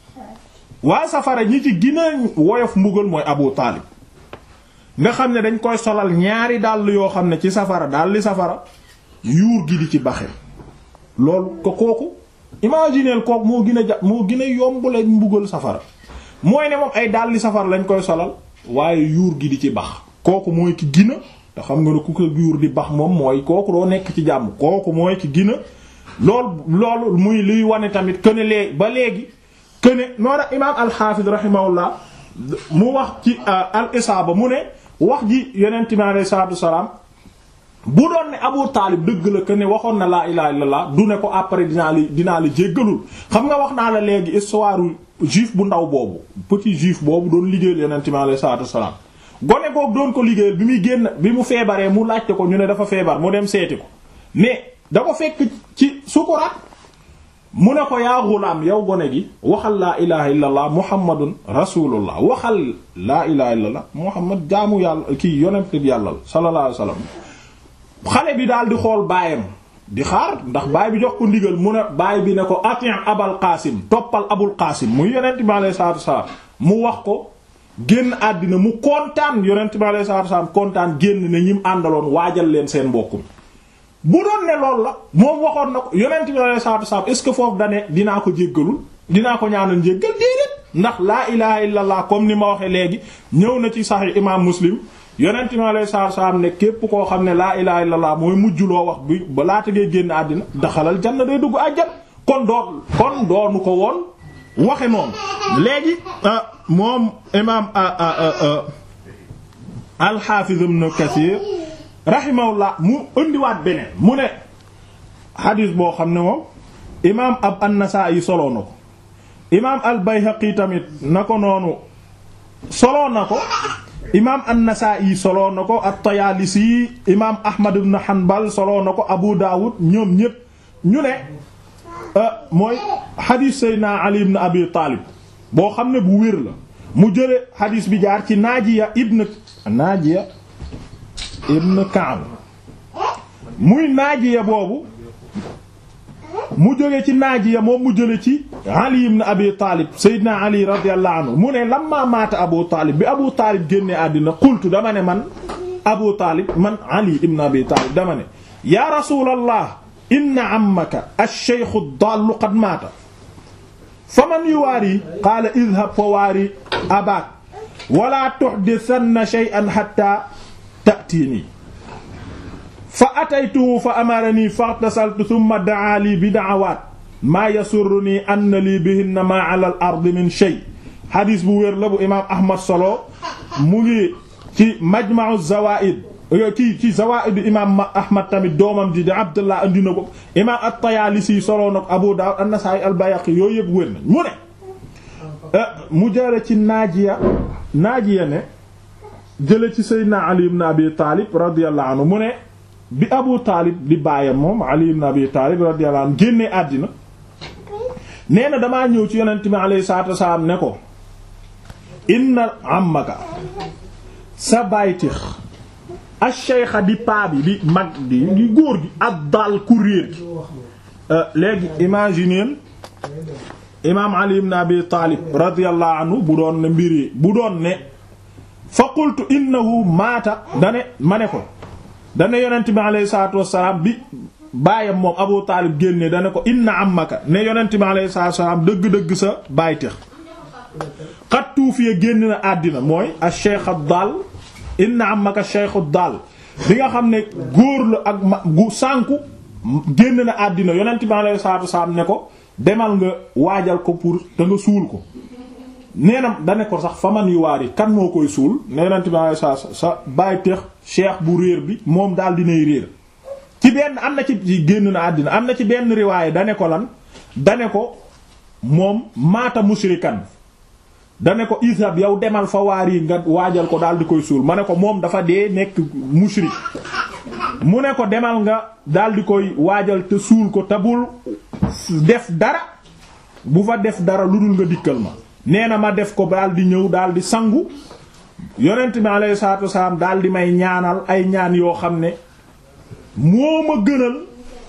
waa safara ñi ci gën a woyof mbugal mooy Abu Taalib nga xam ne dañ koy solal ñaari dàll yoo xam ne ci safara daal li safara yuur gi di ci baxe loolu ko kooku imagineel kooku moo gën a ja moo gën a yombule mbugal safara mooy ne moom ay dàlli safara lañ koy solal waaye yuur gi di ci bax kooku mooy ki gën a te xam nga ne ku ko yuur di bax moom mooy kooku doo nekk ci jàmm kooku mooy ci gina lool loolu muy luy wane tamit que ne léegi ba léegi que ne noonu imaam al-Hafiz rahimahullah mu wax ci al isaaba mu ne wax ji yonent bi alayhi salaatu wasalaam bu doon ne Abu Taalib dëgg la que ne waxoon na laa ilaha illallah du ne ko après dinaa la dinaa la jéggalul xam nga wax naa la léegi histoire juif bu ndaw boobu petit juif boobu doon liggéeyal yonent bi alayhi salaatu wasalaam gone googu doon ko liggéeyal bi muy génn bi mu feebaree mu laajte ko ñu ne dafa feebar mu dem seeti ko mais da ko fekk ci sukuraat mu ne ko yaa gulaam yow gone gi waxal laa ilaha illallah muhammadun rasulullah waxal laa ilaha illallah muhammad jaamu yàlla kii yonent bi yàlla la sallallahu alayhi wasallam xale bi daal di xool baayam di xaar ndax baay bi jox ko ndigal mu ne baay bi ne ko atin abal qaasim toppal abul qaasim muy yonent bi alayhi salaatu wasalaam mu wax ko génn àddina mu kontaan yonent bi alayhi salaatu wasalaam kontaan génn ne ñim àndaloon waajal leen seen mbokkum bu doon ne loolu la moom waxoon na ko yonent bi alayhi salaatu wasalaam est ce que foofu dane dinaa ko jéggalul dinaa ko ñaanal njéggal déedéet ndax laa ilaha illallah comme ni ma waxee léegi ñëw na ci sahih imam muslim yonent bi alayhi salaatu wasalaam ne képp koo xam ne laa ilaha illallah mooy mujj loo wax bi ba laata ngay génn àddina daxalal janna day dugg àjjan kon doon kon doonu ko woon waxe noonu léegi moom imam al-Hafiz ibn Kathir rahimahullah mu indiwaat beneen mu ne xadis boo xam ne moom imaam ab an-Nasaa'i soloo na ko imaam al-Bayhaqi tamit na ko noonu soloo na ko imaam an-Nasaa'i soloo na ko at-Tayaalisi imaam Ahmad ibn Hanbal soloo na ko Abu Daawud ñoom ñépp ñu ne mooy xadis Seydina Ali ibn Abi Taalib boo xam ne bu wér la mu jële xadis bi jaar ci Naajiya ibn Naajiya ibn Ka'b muy Naajiya boobu mu jóge ci Naajiya moom mu jële ci Ali ibn Abi Taalib Seydina Ali radiyallahu anhu mu ne lamma maata Abu Taalib bi Abu Taalib génne àddina qultu dama ne man Abu Taalib man Ali ibn Abi Taalib dama ne ya rasulallah inna ammaka ash-shaykh ad-dall qad maata faman yuwaari qaala idhab fa waari abaak wala tuhdithanna shay'an hatta ta'tini fa ataytuhu fa amarani faghtasaltu thumma da'a li bi da'awaat maa yasurruni anna li bihinna ma 'ala al-ardi min shay xadis bu wér la bu imaam Ahmad solo mu ngi ci majma'u zawaa'id ci ci zawaa'id imaam Ahmad tamit doomam ji di Abdullah andi na ko imaam at-Tayaalisi solo na ko Abu Daawud an-Nasaa'i al-Bayhaqi yooyu yëpp wér nañ mu ne mu jële ci Naajiya Naajiya ne jële ci Seydina Ali ibn Abi Taalib radiyallahu anhu mu ne bi Abu Taalib di baayam moom Ali ibn Abi Taalib radiyallahu anhu génnee àddina nee na damaa ñëw ci yonent bi alayhi salaatu wasalaam ne ko inna ammaka sa baytix ash-shaykha di paa bi di mag di di góor gi ak daal ku réer gi léegi imagineel imaam Ali ibn Abi Taalib radiyallahu anhu bu doon ne mbiri bu doon ne fa qultu innahu maata dane ma ne ko dane yonent bi alayhi salaatu wassalaam bi baayam moom Abu Taalib génne dane ko inna ammaka ne yonent bi alayhi salaatu wassalaam dëgg-dëgg sa baytix xat tuufiya génn na àddina mooy ash-shaykh ad-dal inna ammaka ash-shaykh ad-dal bi nga xam ne góor la ak ma gu sànku génn na àddina yonent bi alayhi salaatu wassalaam ne ko demal nga waajal ko pour te nga suul ko nee na da ne ko sax faman yu waar yi kan moo koy suul ne yonent bi alayhi salaatu sa bàyyi teex cheikh bu réer bi moom daal dinay réer ci benn am na ci génn na àddina am na ci benn riwaaye da ne ko lan da ne ko moom maata mushrikan dane ko ishab yow demal fa waar yi nga waajal ko daal di koy suul ma ne ko moom dafa dee nekk mushrik mu ne ko demal nga daal di koy waajal te suul ko te bul def dara bu fa def dara lu dul nga dikkal ma nee na ma def ko daal di ñëw daal di sangu yonent bi alayhi salaatu wasalaam daal di may ñaanal ay ñaan yoo xam ne moo ma gënal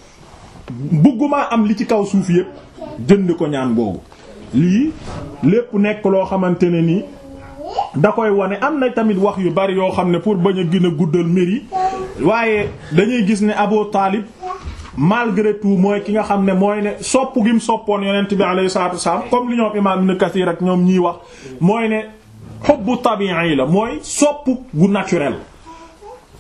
bëgguma am li ci kaw suuf yépp jënd ko ñaan boobu lii lépp nekk loo xamante ne nii da koy wane am na tamit wax yu bari yoo xam ne pour bañ a gën a guddal mbir yi waaye dañuy gis ne Abu Taalib malgré tout mooy ki nga xam ne mooy ne sopp gi mu soppoon yonent bi alayhi salaatu wasallam comme li ñoom imaam Ibn Kathir ak ñoom ñiy wax mooy ne hubbu tabi'i la mooy sopp gu naturel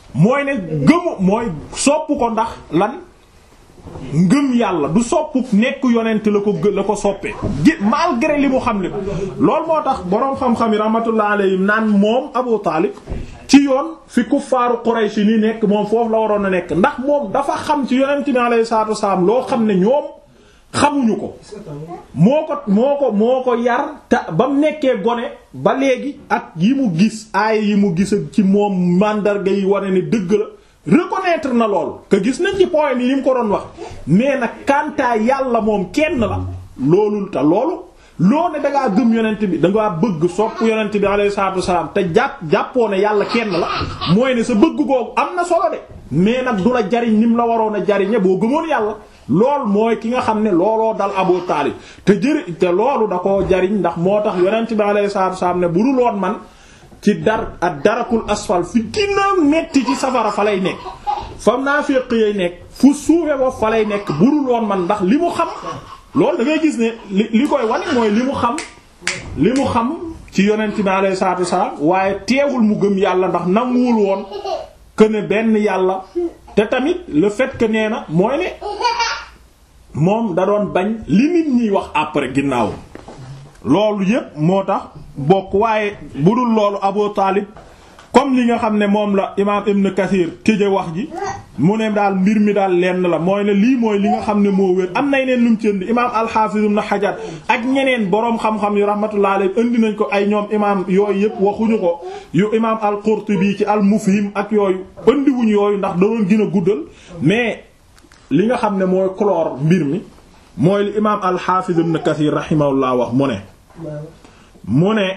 mooy ne gëmu mooy sopp ko ndax lan ngëm yàlla du soppu nekk yonent la ko gë la ko soppee gi malgré li mu xam le loolu moo tax boroom xam-xam yi rahmatullah alayhim naan moom Abu Taalib ci yoon fi kuffaaru Quraysh ni nekk moom foofu la waroon a nekk ndax moom dafa xam ci yonent bi alayhi salaatu wasalaam loo xam ne ñoom xamuñu ko moo ko moo ko moo ko yar te ba mu nekkee gone ba léegi ak yi mu gis aay yi mu gis ci moom màndarga yi wane ne dëgg la reconnaître na lool que gis nañ ci point yi ni mu ko doon wax mais nag kantaa yàlla moom kenn la loolul te loolu loo ne dangaa gëm yonent bi dangaa bëgg sopp yonent bi alayhi salaatu wasalaam te jàpp jàppoo ne yàlla kenn la mooy ne sa bëgg googu am na solo de mais nag du la jariñ ni mu la waroon a jariñe boo gëmoon yàlla lool mooy ki nga xam ne looloo dal Abu Taalib te jëri te loolu da koo jariñ ndax moo tax yonent bi alayhi salaatu wasalaam ne bu dul woon man ci dar ak darakul asfal fi gina metti ci safara fa lay nekk fa naafiq yay nekk fu suufe boobu fa lay nekk bu dul woon man ndax li mu xam loolu da ngay gis ne li li koy wane mooy li mu xam li mu xam ci yonent bi alayhi salaatu wasalaam waaye teewul mu gëm yàlla ndax nanguwul woon que ne benn yàlla te tamit le fait que nee na mooy ne moom da doon bañ li nit ñiy wax après ginnaaw loolu yépp moo tax bokk waaye bu dul loolu Abu Taalib comme li nga xam ne moom la imaam Ibn Kathir tëje wax ji mu ne daal mbir mi daal lenn la mooy ne lii mooy li nga xam ne moo wér am nay neen lu mu ci indi imaam al-Hafiz Ibn Hajar ak ñeneen boroom xam-xam yu rahmatullah alayhi indi nañ ko ay ñoom imaam yooyu yëpp waxuñu ko yu imaam al-Qurtubi ci al-Mufhim ak yooyu indiwuñ yooyu ndax da doon gën a guddal mais li nga xam ne mooy clore mbir mi mooy li imaam al-Hafiz Ibn Kathir rahimahullah wax mu ne mu ne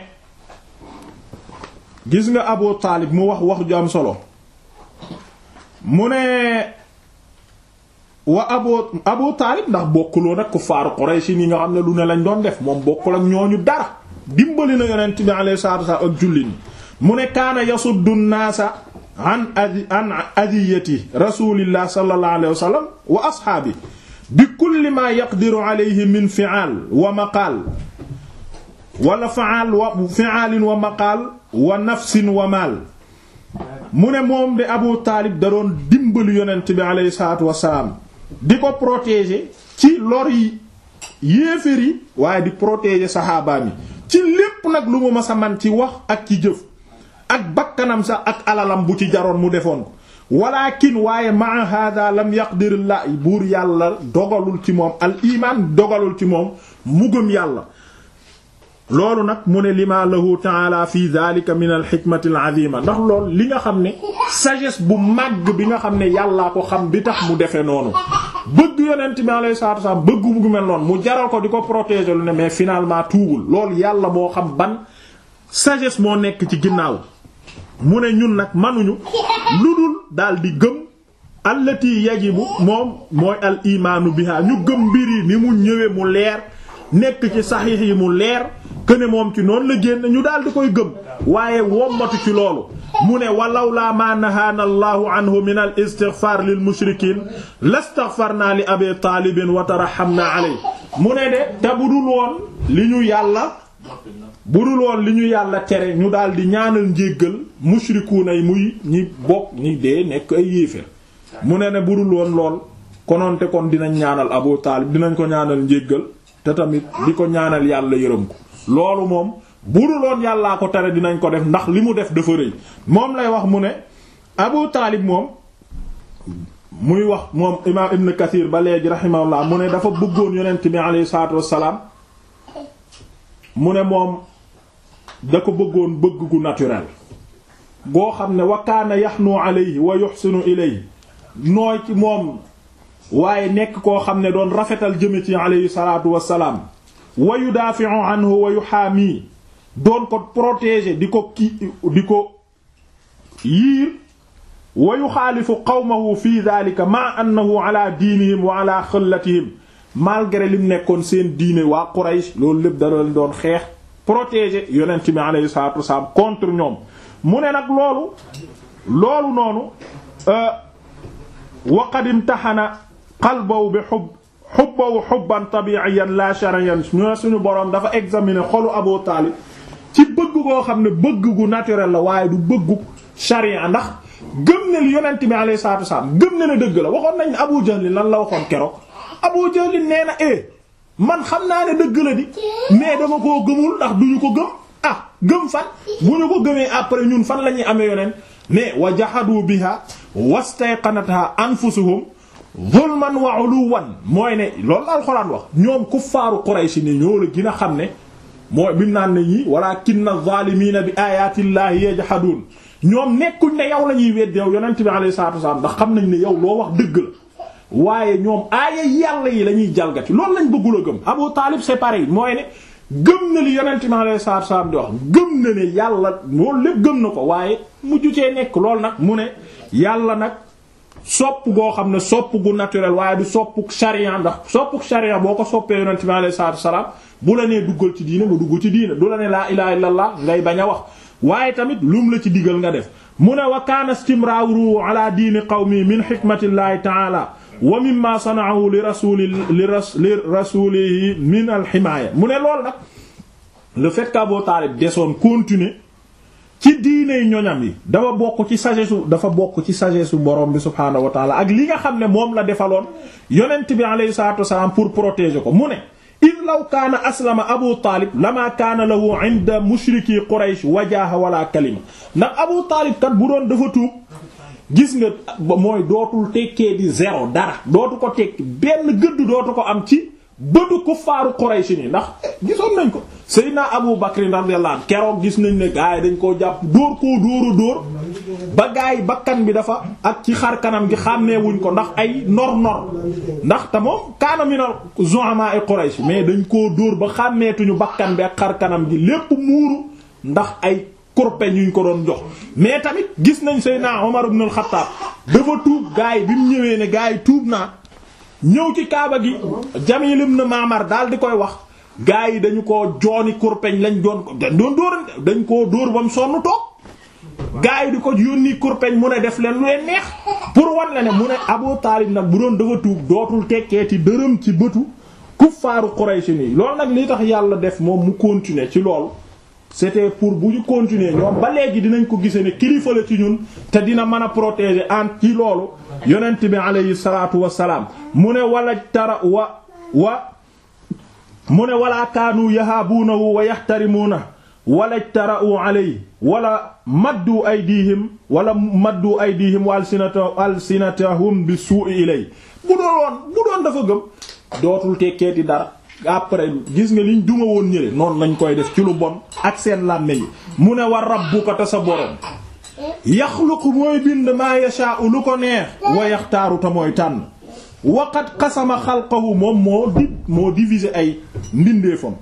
gis nga Abu Taalib mu wax wax ju am solo mu ne wa abu Abu Taalib ndax bokkuloo nag kuffaaru Quraysh yi nga xam ne lu ne lañ doon def moom bokkul ak ñooñu dara dimbali na yonent bi alayhi salaatu wasallam ak julli ni mu ne kaana yasuddu naasa an adi an adiyati rasulillah sallallahu alayhi wa sallam wa ashaabi bi kulli ma yaqdiru alayhi min fi'al wa maqaal wala faal wa fi'alin wa maqaal wa nafsin wa maal mu ne moom de Abu Taalib da doon dimbali yonent bi alayhi salaatu wassalaam di ko protéger ci lor yi yéeféer yi waaye di protéger saxaabaam yi ci lépp nag lu mu masa man ci wax ak ci jëf ak bakkanam sax ak alalam bu ci jaroon mu defoon ko walakin waaye maa hada lam yaqdirillah buur yàlla dogalul ci moom al iman dogalul ci moom mu gëm yàlla loolu nag mu ne lima lahu taala fi dhalika min al hikmati al azima ndax loolu li nga xam ne sagesse bu màgg bi nga xam ne yàllaa ko xam bi tax mu defee noonu bëgg yonent bi alayhi salatu wasallam bëgg mu mel noonu mu jaral ko di ko protéger lu ne mais finalement tuubul loolu yàlla moo xam ban sagesse moo nekk ci ginnaaw mu ne ñun nag manuñu lu dul daal di gëm allati yajibu moom mooy al imaanu biha ñu gëm mbir yi ni mu ñëwee mu leer nekk ci saxiix yi mu leer këne moom ci noonu la génn ñu daal di koy gëm waaye wommatu ci loolu mu ne walaw laa ma nahaana allahu anhu min al istighfar lil mushrikin lastaghfarna li abi taalibin wa tarahamna aley mu ne de te bu dul woon li ñu yàlla bu dul woon li ñu yàlla tere ñu daal di ñaanal njéggal mushrikuuna yi muy ñi bokk ñi dee nekk ay yéeféer mu ne ne bu dul woon lool kononte kon dinañ ñaanal abu taalib dinañ ko ñaanal njéggal te tamit di ko ñaanal yàlla yërëm ko loolu moom bu dul woon yàllaa ko tere dinañ ko def ndax li mu def dafa rëy moom lay wax mu ne abu taalib moom muy wax moom imaam ibn kathir ba léegi rahimahullah mu ne dafa bëggoon yonent bi alayhi salaatu wassalaam mu ne moom da ko bëggoon bëgg gu naturel goo xam ne wa kaana yaxnu alayhi wa yuhsinu ilayhi nooy ci moom waaye nekk koo xam ne doon rafetal jëme ci alayhi salaatu wassalaam wa yudaafi'u anhu wa yuhaami doon ko protéger di ko ki di ko yiir wa yuxaalifu qawmahu fi dhalika ma annahu ala diinihim wa ala xëllatihim malgré lim nekkoon seen diine waa Quraysh loolu lépp dara leen doon xeex protéger yonent bi alayhi salaatu wassalaam contre ñoom mu ne nag loolu loolu noonu wa qad imtaxana qalbahu bi hubb hubbahu hubban tabi'iyan la shar'iyyan ñu suñu boroom dafa examiner xolu Abu Taalib ci bëgg koo xam ne bëgg gu naturel la waaye du bëggu sharia ndax gëm ne li yonent bi alayhi salaatu wasalaam gëm ne ne dëgg la waxoon nañ ne Abu Jahl lan la waxoon keroog Abu Jahl nee na eh man xam naa ne dëgg la di mais dama koo gëmul ndax duñu ko gëm ah gëm fan bu ñu ko gëmee après ñun fan la ñuy amee yonent mais wa jahadu biha wastayqanatha anfusuhum zulman wa uluwan mooy ne loolu la alxuraan wax ñoom kuffaaru Quraysh ni ñoo la gën a xam ne mooy bi naan ne ñi walakinna zaalimiina bi ayaatillaahi yajhaduun ñoom nekkuñ ne yow la ñuy wedd yow yonent bi alayhi salaatu wasalaam ndax xam nañ ne yow loo wax dëgg la waaye ñoom aaya yàlla yi la ñuy jalgati loolu lañ bëggul a gëm Abu Taalib c'est pareil mooy ne gëm na li yonent bi alayhi salaatu wasalaam di wax gëm na ne yàlla loolu lépp gëm na ko waaye mujj cee nekk loolu nag mu ne yàlla nag sopp goo xam ne sopp gu naturel waaye du soppuk sharia ndax soppuk sharia boo ko soppee yonent bi alayhi salaatu wasalaam bu la nee duggal ci diine nga dugg ci diine du la ne laa ilaha illallah ngay bañ a wax waaye tamit lum la ci digal nga def mu ne wa kaana istimraaru ala diini qawmi min hikmatillahi ta'ala wa mimma sana'u li rasuli li rasulihi min al himaaya mu ne lool nag le fait qu'Abu Taalib desoon continuer ci diiney ñoñam yi dafa bokk ci sagesse dafa bokk ci sagesse borom bi subhaanahu wa taala ak li nga xam ne moom la defaloon yonent bi alayhi salaatu wasalaam pour protéger ko mu ne id law kaana aslama abu taalib lama kaana lahu inda mushriki quraysh wajaha wala kalima ndax abu taalib kat bu doon dafa tuub gis nga mooy dootul tekkee di zéro dara dootu ko tekki benn gëdd dootu ko am ci bëtu kuffaaru quraysh ni ndax gisoon nañ ko Seydina Abu Bakr radiyallahu anhu keroog gis nañ ne gaa yi dañ koo jàpp dóor koo dóoru dóor ba gaa yi bakkan bi dafa ak ci xar kanam gi xàmmeewuñ ko ndax ay nor nor ndax te moom kaana minal zu'ama ay Quraysh mais dañ koo dóor ba xàmmeetuñu bakkan bi ak xar kanam gi lépp muuru ndax ay kurpeñ yuñ ko doon jox mais tamit gis nañ Seydina Umar ibn al-Khattab dafa tuub gaa yi bi mu ñëwee ne gaa yi tuub naa ñëw ci kaaba gi Jamil ibn Ma'mar daal di koy wax gaa yi dañu ko jooni kurpeñ lañ doon ko dañ doon dóor dañ koo dóor ba mu sonn toog gaa yi di ko yónni kurpeñ mu ne def leen lu leen neex pour wan la ne mu ne Abu Taalib nag bu doon dafa tuub dootul tekkeeti dërëm ci bëtu kuffaaru Quraysh nii loolu nag li tax yàlla def moom mu continuer ci loolu c'était pour bu ñu continuer ñoom ba léegi dinañ ko gise ne kilifa la ci ñun te dina mën a protéger en ci loolu yonent bi alayhi salaatu wassalaam mu ne wala tara wa wa mu ne wala kaanu yahaabuunahu wa yaxtarimuuna wala jtara'u alayhi wala maddu aydihim wala maddu aydihim wa alsinata alsinatahum bi suu'i ilay bu doon woon bu doon dafa gëm dootul tekkeeti dara après gis nga liñ duma woon ñële noonu lañ koy def ci lu bon ak seen làmme yi mu ne wa rabbuka ta sa borom yaxluqu mooy bind maa yashaa'u lu ko neex wa yaxtaaru ta mooy tànn waqat qasama xalqahu moom moo di moo diviser ay mbindeefam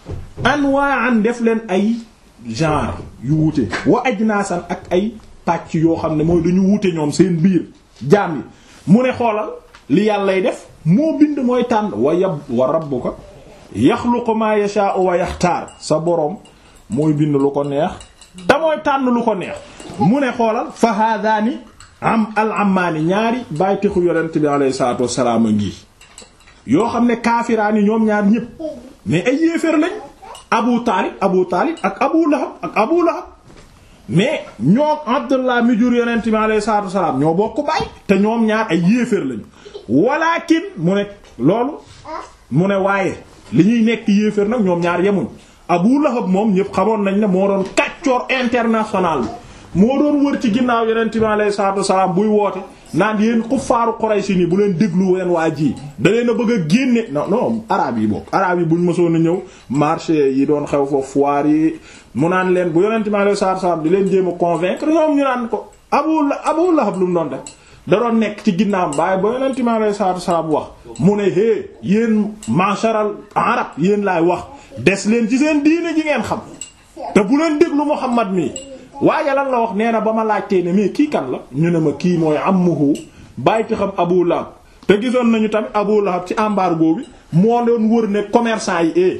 anwa'an def leen ay genre yu wuute wa ajnaasan ak ay pàcc yoo xam ne mooy dañu wuute ñoom seen biir jaam yi mu ne xoolal li yàllay def moo bind mooy tànn wa yab wa rabbuka yaxluqu ma yasha'u wa yaxtaar sa boroom mooy bind lu ko neex te mooy tànn lu ko neex mu ne xoolal fa haadaani am al ammaani ñaari bàyyi texu yonent bi alayhi salaatu wassalaam a ngi yoo xam ne kaafiraani ñoom ñaar ñépp mais ay yéeféer lañ abu taalib abu taalib ak abu lahab ak abu lahab mais ñoo abdullah mi jur yonent bi alayhi salaatu wassalaam ñoo bokk baay te ñoom ñaar ay yéeféer lañu walakin mu ne loolu mu ne waaye li ñuy nekk yéeféer nag ñoom ñaar yemuñ abu lahab moom ñépp xamoon nañ ne moo doon kàccoor international bi moo doon wër ci ginnaaw yonent bi alayhi salaatu wassalaam buy woote naan yéen kuffaaru Quraysh ni bu leen déglu leen waa ji da leen a bëgg a génne non non araab yi bokk araab yi buñ mësoon a ñëw marché yi doon xew foofu foire yi mu naan leen bu yonent bi alayhi salaatu wassalaam di leen jéem a convaincre ñoom ñu naan ko Abu Abu Lahab lu mu doon def da doon nekk ci ginnaaw bàyyi ba yonent bi alayhi salaatu wassalaam wax mu ne hé yéen masharal arab yéen laay wax des leen ci seen diine ji ngeen xam te bu leen déglu Muhammad mi waaye lan la wax nee na ba ma laajtee ne mais kii kan la ñu ne ma kii mooy ammuhu bàyyi ci xam Abu Lahab te gisoon nañu tamit Abu Lahab ci embargo bi moo doon wër ne commerçant yi eh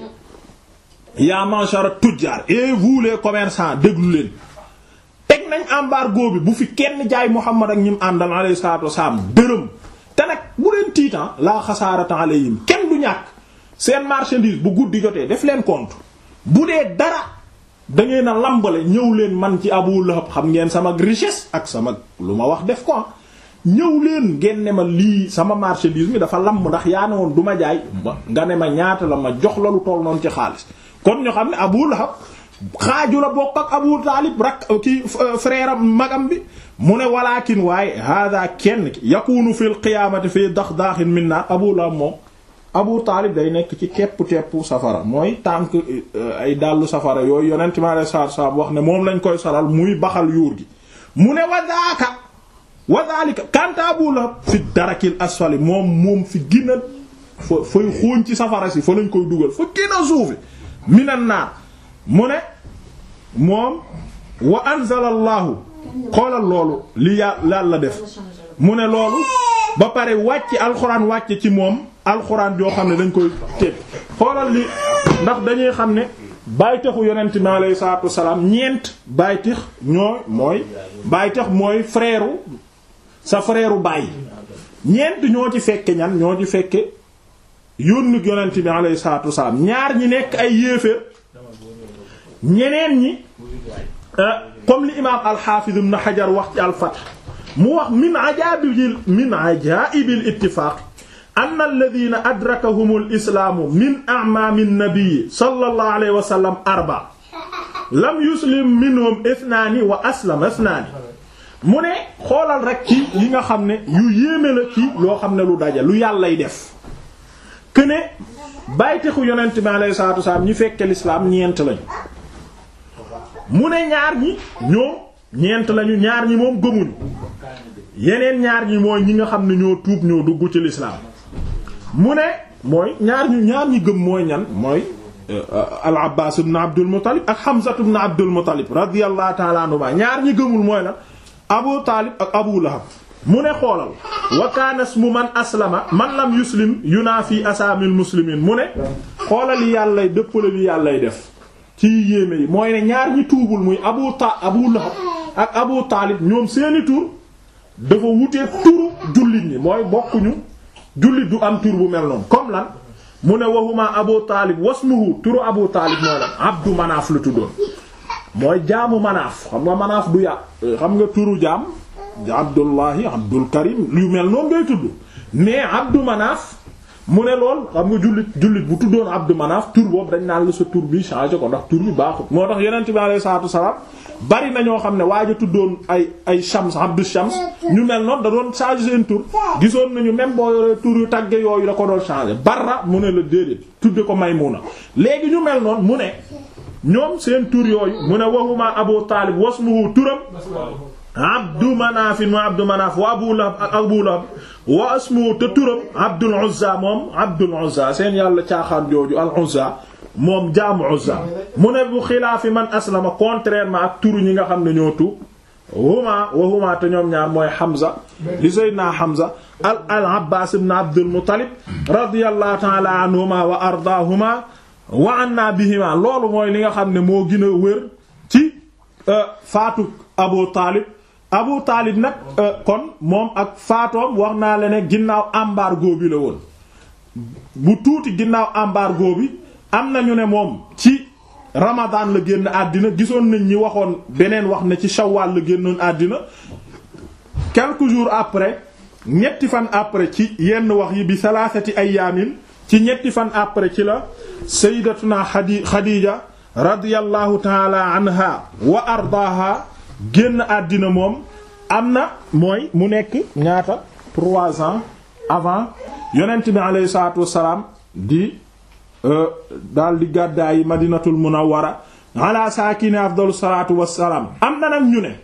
yaa mashara tujjar et vous les commerçants déglu leen teg nañ embargo bi bu fi kenn jaay Muhammad ak ñim àndal alayhi salaatu wasalaam dërëm te nag bu leen tiitan laa xasaarata alayhim kenn du ñàkk seen marchandise bu guddi jotee def leen compte bu dee dara da ngeen a lambale ñëw leen man ci Abu Lahab xam ngeen sama richesse ak sama lu ma wax def ko ñëw leen ngeen ne ma lii sama marchandise mi dafa lamb ndax yaa ne woon du ma jaay nga ne ma ñaata la ma jox la lu toll noonu ci xaalis kon ñu xam ne Abu Lahab xaaju la bokk ak Abu Taalib rak ki frère am magam bi mu ne walakin waaye hada kenn ki yakunu fil qiyaamati fii daxdaaxin min naar Abu Lahab moom Abu Taalib day nekk ci kepp teppu safara mooy tànk ay dàllu safara yooyu yonent mi alayhi salaatu salaam wax ne moom lañ koy solal muy baxal yuur gi mu ne wadaaka wadaalika kanta Abu Lahab fi darakil asfali moom moom fi gën a fa fay xóoñ ci safara si fa lañ koy dugal fa gën a suufi minan naar mu ne moom wa anzala allahu xoolal loolu li yàlla la def mu ne loolu ba pare wàcc alxuraan wàcc ci moom alxuraan joo xam ne dañ koy teg xoolal li ndax dañuy xam ne bàytexu yonent mi alayhi salaatu wasalaam ñeent bàytex ñooy mooy bàytex mooy frère sa frère bàyyi ñeent ñoo ci fekke ñan ñoo ci fekke yónni yonent bi alayhi salaatu wasalaam ñaar ñi nekk ay yéeféer ñeneen ñi comme li imaam al-Hafiz ibn Hajar wax ci al-Fath mu wax min ajaabil min ajaa'ibil ittifaaq anna alladhiina adrakahumul islaamu min a'maami an-nabi sallallahu alayhi wa sallam arba lam yuslim minhum ithnaani wa aslama ithnaani mu ne xoolal rek ci yi nga xam ne yu yéeme la ci yoo xam ne lu daje lu yàllay def que ne bàytexu yonent bi alayhi salaatu wasalaam ñi fekke l'islam ñeent lañu mu ne ñaar ñi ñoom ñeent lañu ñaar ñi moom gëmuñu yeneen ñaar ñi mooy ñi nga xam ne ñoo tuub ñoo dugg ci l'islam mu ne mooy ñaar ñu ñaar ñi gëm mooy ñan mooy al abbas ibn abdul muttalib ak hamza ibn abdul muttalib radiyallahu ta'ala anhuma ñaar ñi gëmul mooy lan abu taalib ak abu lahab mu ne xoolal wa kaana ismu man aslama man lam yuslim yunaafi asaamil muslimin mu ne xoolal yi yàllay dëppale li yàllay def ci yéeme yi mooy ne ñaar ñi tuubul muy abu ta abu lahab ak abu taalib ñoom seeni tur dafa wutee turu jullit ñi mooy bokkuñu jullit du am tur bu mel noonu comme lan mu ne waxuma abu taalib wasmuhu turu abu taalib mooy lan abdu manaaf la tuddoon mooy jaamu manaaf xam nga manaaf du yà xam nga turu jaam abdullahi abdul karim yu mel noonu ngay tudd mais abdu manaaf mu ne lool xam nga jullit jullit bu tuddoon abdu manaaf tur boobu dañ naan la sa tur bi changé ko ndax tur bi baaxut moo tax yonent bi alayhi salaatu wasalaam bari na ñoo xam ne waaj a tuddoon ay ay shams abdu shams ñu mel noonu da doon changé seen tur gisoon nañu même boo yoree tur yu tagge yooyu da ko doon changé barra mu ne la déedéet tudde ko maymuna léegi ñu mel noonu mu ne ñoom seen tur yooyu mu ne waxuma abu taalib wasmuhu turam abdu manaafin wa abdu manaaf wa abu lahab ak abu lahab wa asmuhu te turam abdul uzza moom abdul uzza seen yàlla caaxaan jooju al uzza moom jaamu uzza mu ne bu xilaafi man aslama contrairement ak turu ñi nga xam ne ñoo tuub huma wa huma te ñoom ñaar mooy Hamza li sayyidina Hamza al al Abbaas ibn Abdul Muttalib radiyallahu ta'ala anhuma wa ardaahuma wa anna bihima loolu mooy li nga xam ne moo gën a wér ci faatu Abu Taalib Abu Taalib nag kon moom ak faatoom wax naa la ne ginnaaw embargo bi la woon bu tuuti ginnaaw embargo bi am na ñu ne moom ci Ramadan la génn àddina gisoon nañ ñi waxoon beneen wax ne ci Shawwal la génnoon àddina quelques jours après ñetti fan après ci yenn wax yi bi salaasati ayaamin ci ñetti fan après ci la sayyidatuna Xadi Xadiija radiyallahu taala anha wa ardaaha génn àddina moom am na mooy mu nekk ñaata trois ans avant yonent bi alayhi salaatu wassalaam di daal di gàddaay madinatul munawwara ala saakini afdalu salaatu wassalaam am na nag ñu ne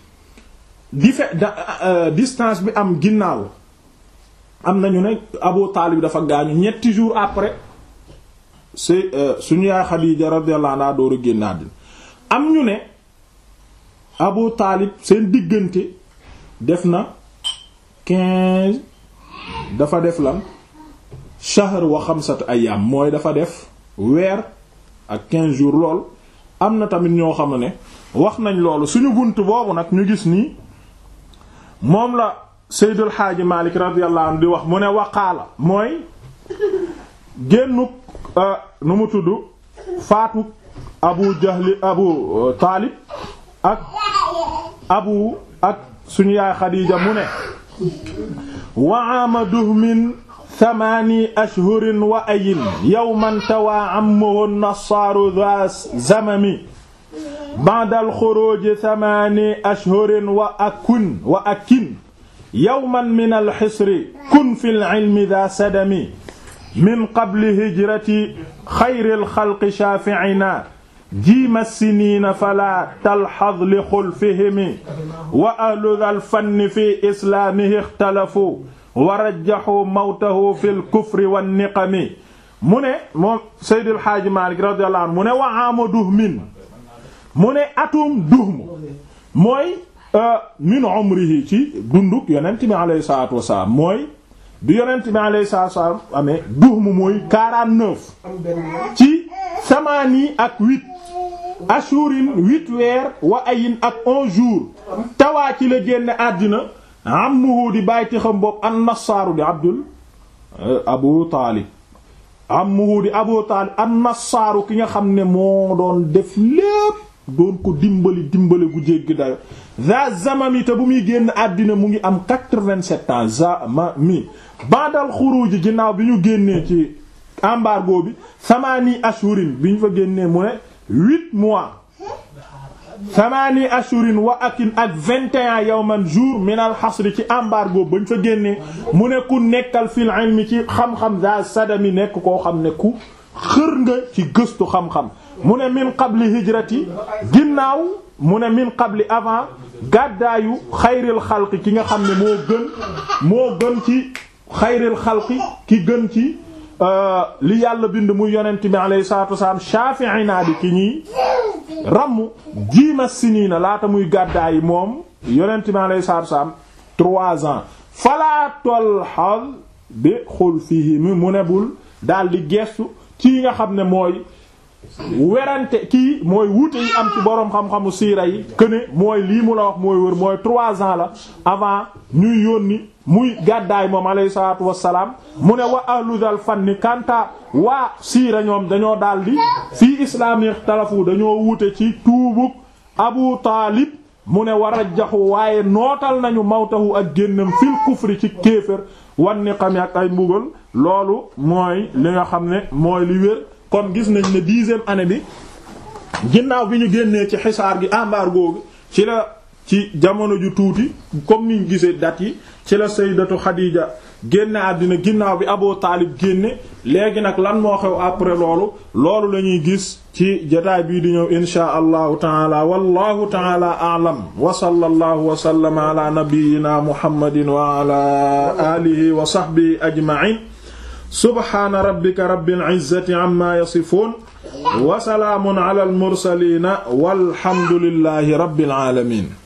di fe distance bi am ginnaaw am na ñu ne Abu Taalib dafa gaañu ñetti jours après c'est suñu yaay Xadiija radiyallahu anha door a génn àddina am ñu ne Abu Taalib seen diggante def na quinze dafa def lan shahr wa xamsat ayam mooy dafa def weer ak quinze jours lool am na tamit ñoo xam ne wax nañ loolu suñu bunt boobu nag ñu gis nii moom la Seydul Xaaji Malik radiyallahu anhu di wax mu ne waqaala mooy génnuk nu mu tudd faatu abu jahli abu taalib ak abu ak suñu yaay xadiija mu ne waama duhmin thamaani ashhurin wa ayin yawman tawaa ammuhu nassaaru dha zamami ba'da al-xuruuji thamaani ashhurin wa akun wa akin yawman min al-hisri kun fil ilmi dha sadami min qabli hijrati xayril xalqi shaafi'ina jiima siniina falaa talxaz li xulfihimi wa ahlu dhal fanni fi islaamihi ixtalafu wa rajjaxu mawtahu fil kufri wan niqami mu ne moom Seydil Xaaji Maalik radiyallahu anhu mu ne wa aama duhmin mu ne atum duhm mooy min umrihi ci dunduk yonent bi alayhi salaatu wasalaam mooy bi yonent bi alayhi salaatu wasalaam amee duhm mooy 49 ci samaani ak 8 ashurin 8 weer wa ayin ak 11 jours tawaa ci la génne àddina ammuhu di bàyti xam bopp an nassaaru di abdul abu taalib ammuhu di abu taalib an nassaaru ki nga xam ne moo doon def lépp doon ko dimbali dimbali gu jéggi dayo za zamami te bu muy génn àddina mu ngi am 87 ans zamami bandal xuruji ginnaaw bi ñu génnee ci embargo bi samani ashurin bi ñu fa génnee mu ne huit mois samani ashurin wa akin ak 21 yawman jour minal xasri ci embargo bañ fa génnee mu ne ku nekkal fil ilmi ci xam-xam za sadami nekk koo xam ne ku xër nga ci gëstu xam-xam mu ne min qabli hijrati ginnaaw mu ne min qabli avant gàddaayu xayril xalqi ki nga xam ne moo gën moo gën ci xayril xalqi ki gën ci li yàlla bind muy yonent bi alayhi salatu wasalaam shafi'ina bi ki ñiy ramm jiima siniina laata muy gàddaayi moom yonent bi alayhi salatu wasalaam trois ans falaatol xal bi xul fii mu ne bul daal di gestu ci nga xam ne mooy werante kii mooy wuute yi am ci boroom xam-xamu siira yi këne mooy lii mu la wax mooy wër mooy trois ans la avant ñuy yónni muy gàddaay moom alayhi salaatu wassalaam mu ne wa ahlu dal fanni kanta waa siira ñoom dañoo daldi fii islaami talafu dañoo wuute ci tuubug abu taalib mu ne war a jaxu waaye nootal nañu mawtahu ak génnam fil kufri ci kéefër wan ni xam ak ay mbugal loolu mooy li nga xam ne mooy li wér kon gis nañ ne dixième année bi ginnaaw bi ñu génnee ci xisaar gi embargo gi ci la ci jamono ju tuuti comme niñ gisee date yi ci la sayyidatu Xadiija génne àddina ginnaaw bi Abu Taalib génne léegi nag lan moo xew après loolu loolu la ñuy gis ci jotaay bii di ñëw inshaa allahu taala wallahu taala a'lam wa sallallahu wa sallama ala nabiyyina muhammadin wa ala alihi wa sahbihi ajma'in subhaana rabbika rabbil izzati amma yasifuun wa salaamun ala al mursaliin walhamdulillahi rabbil aalamiin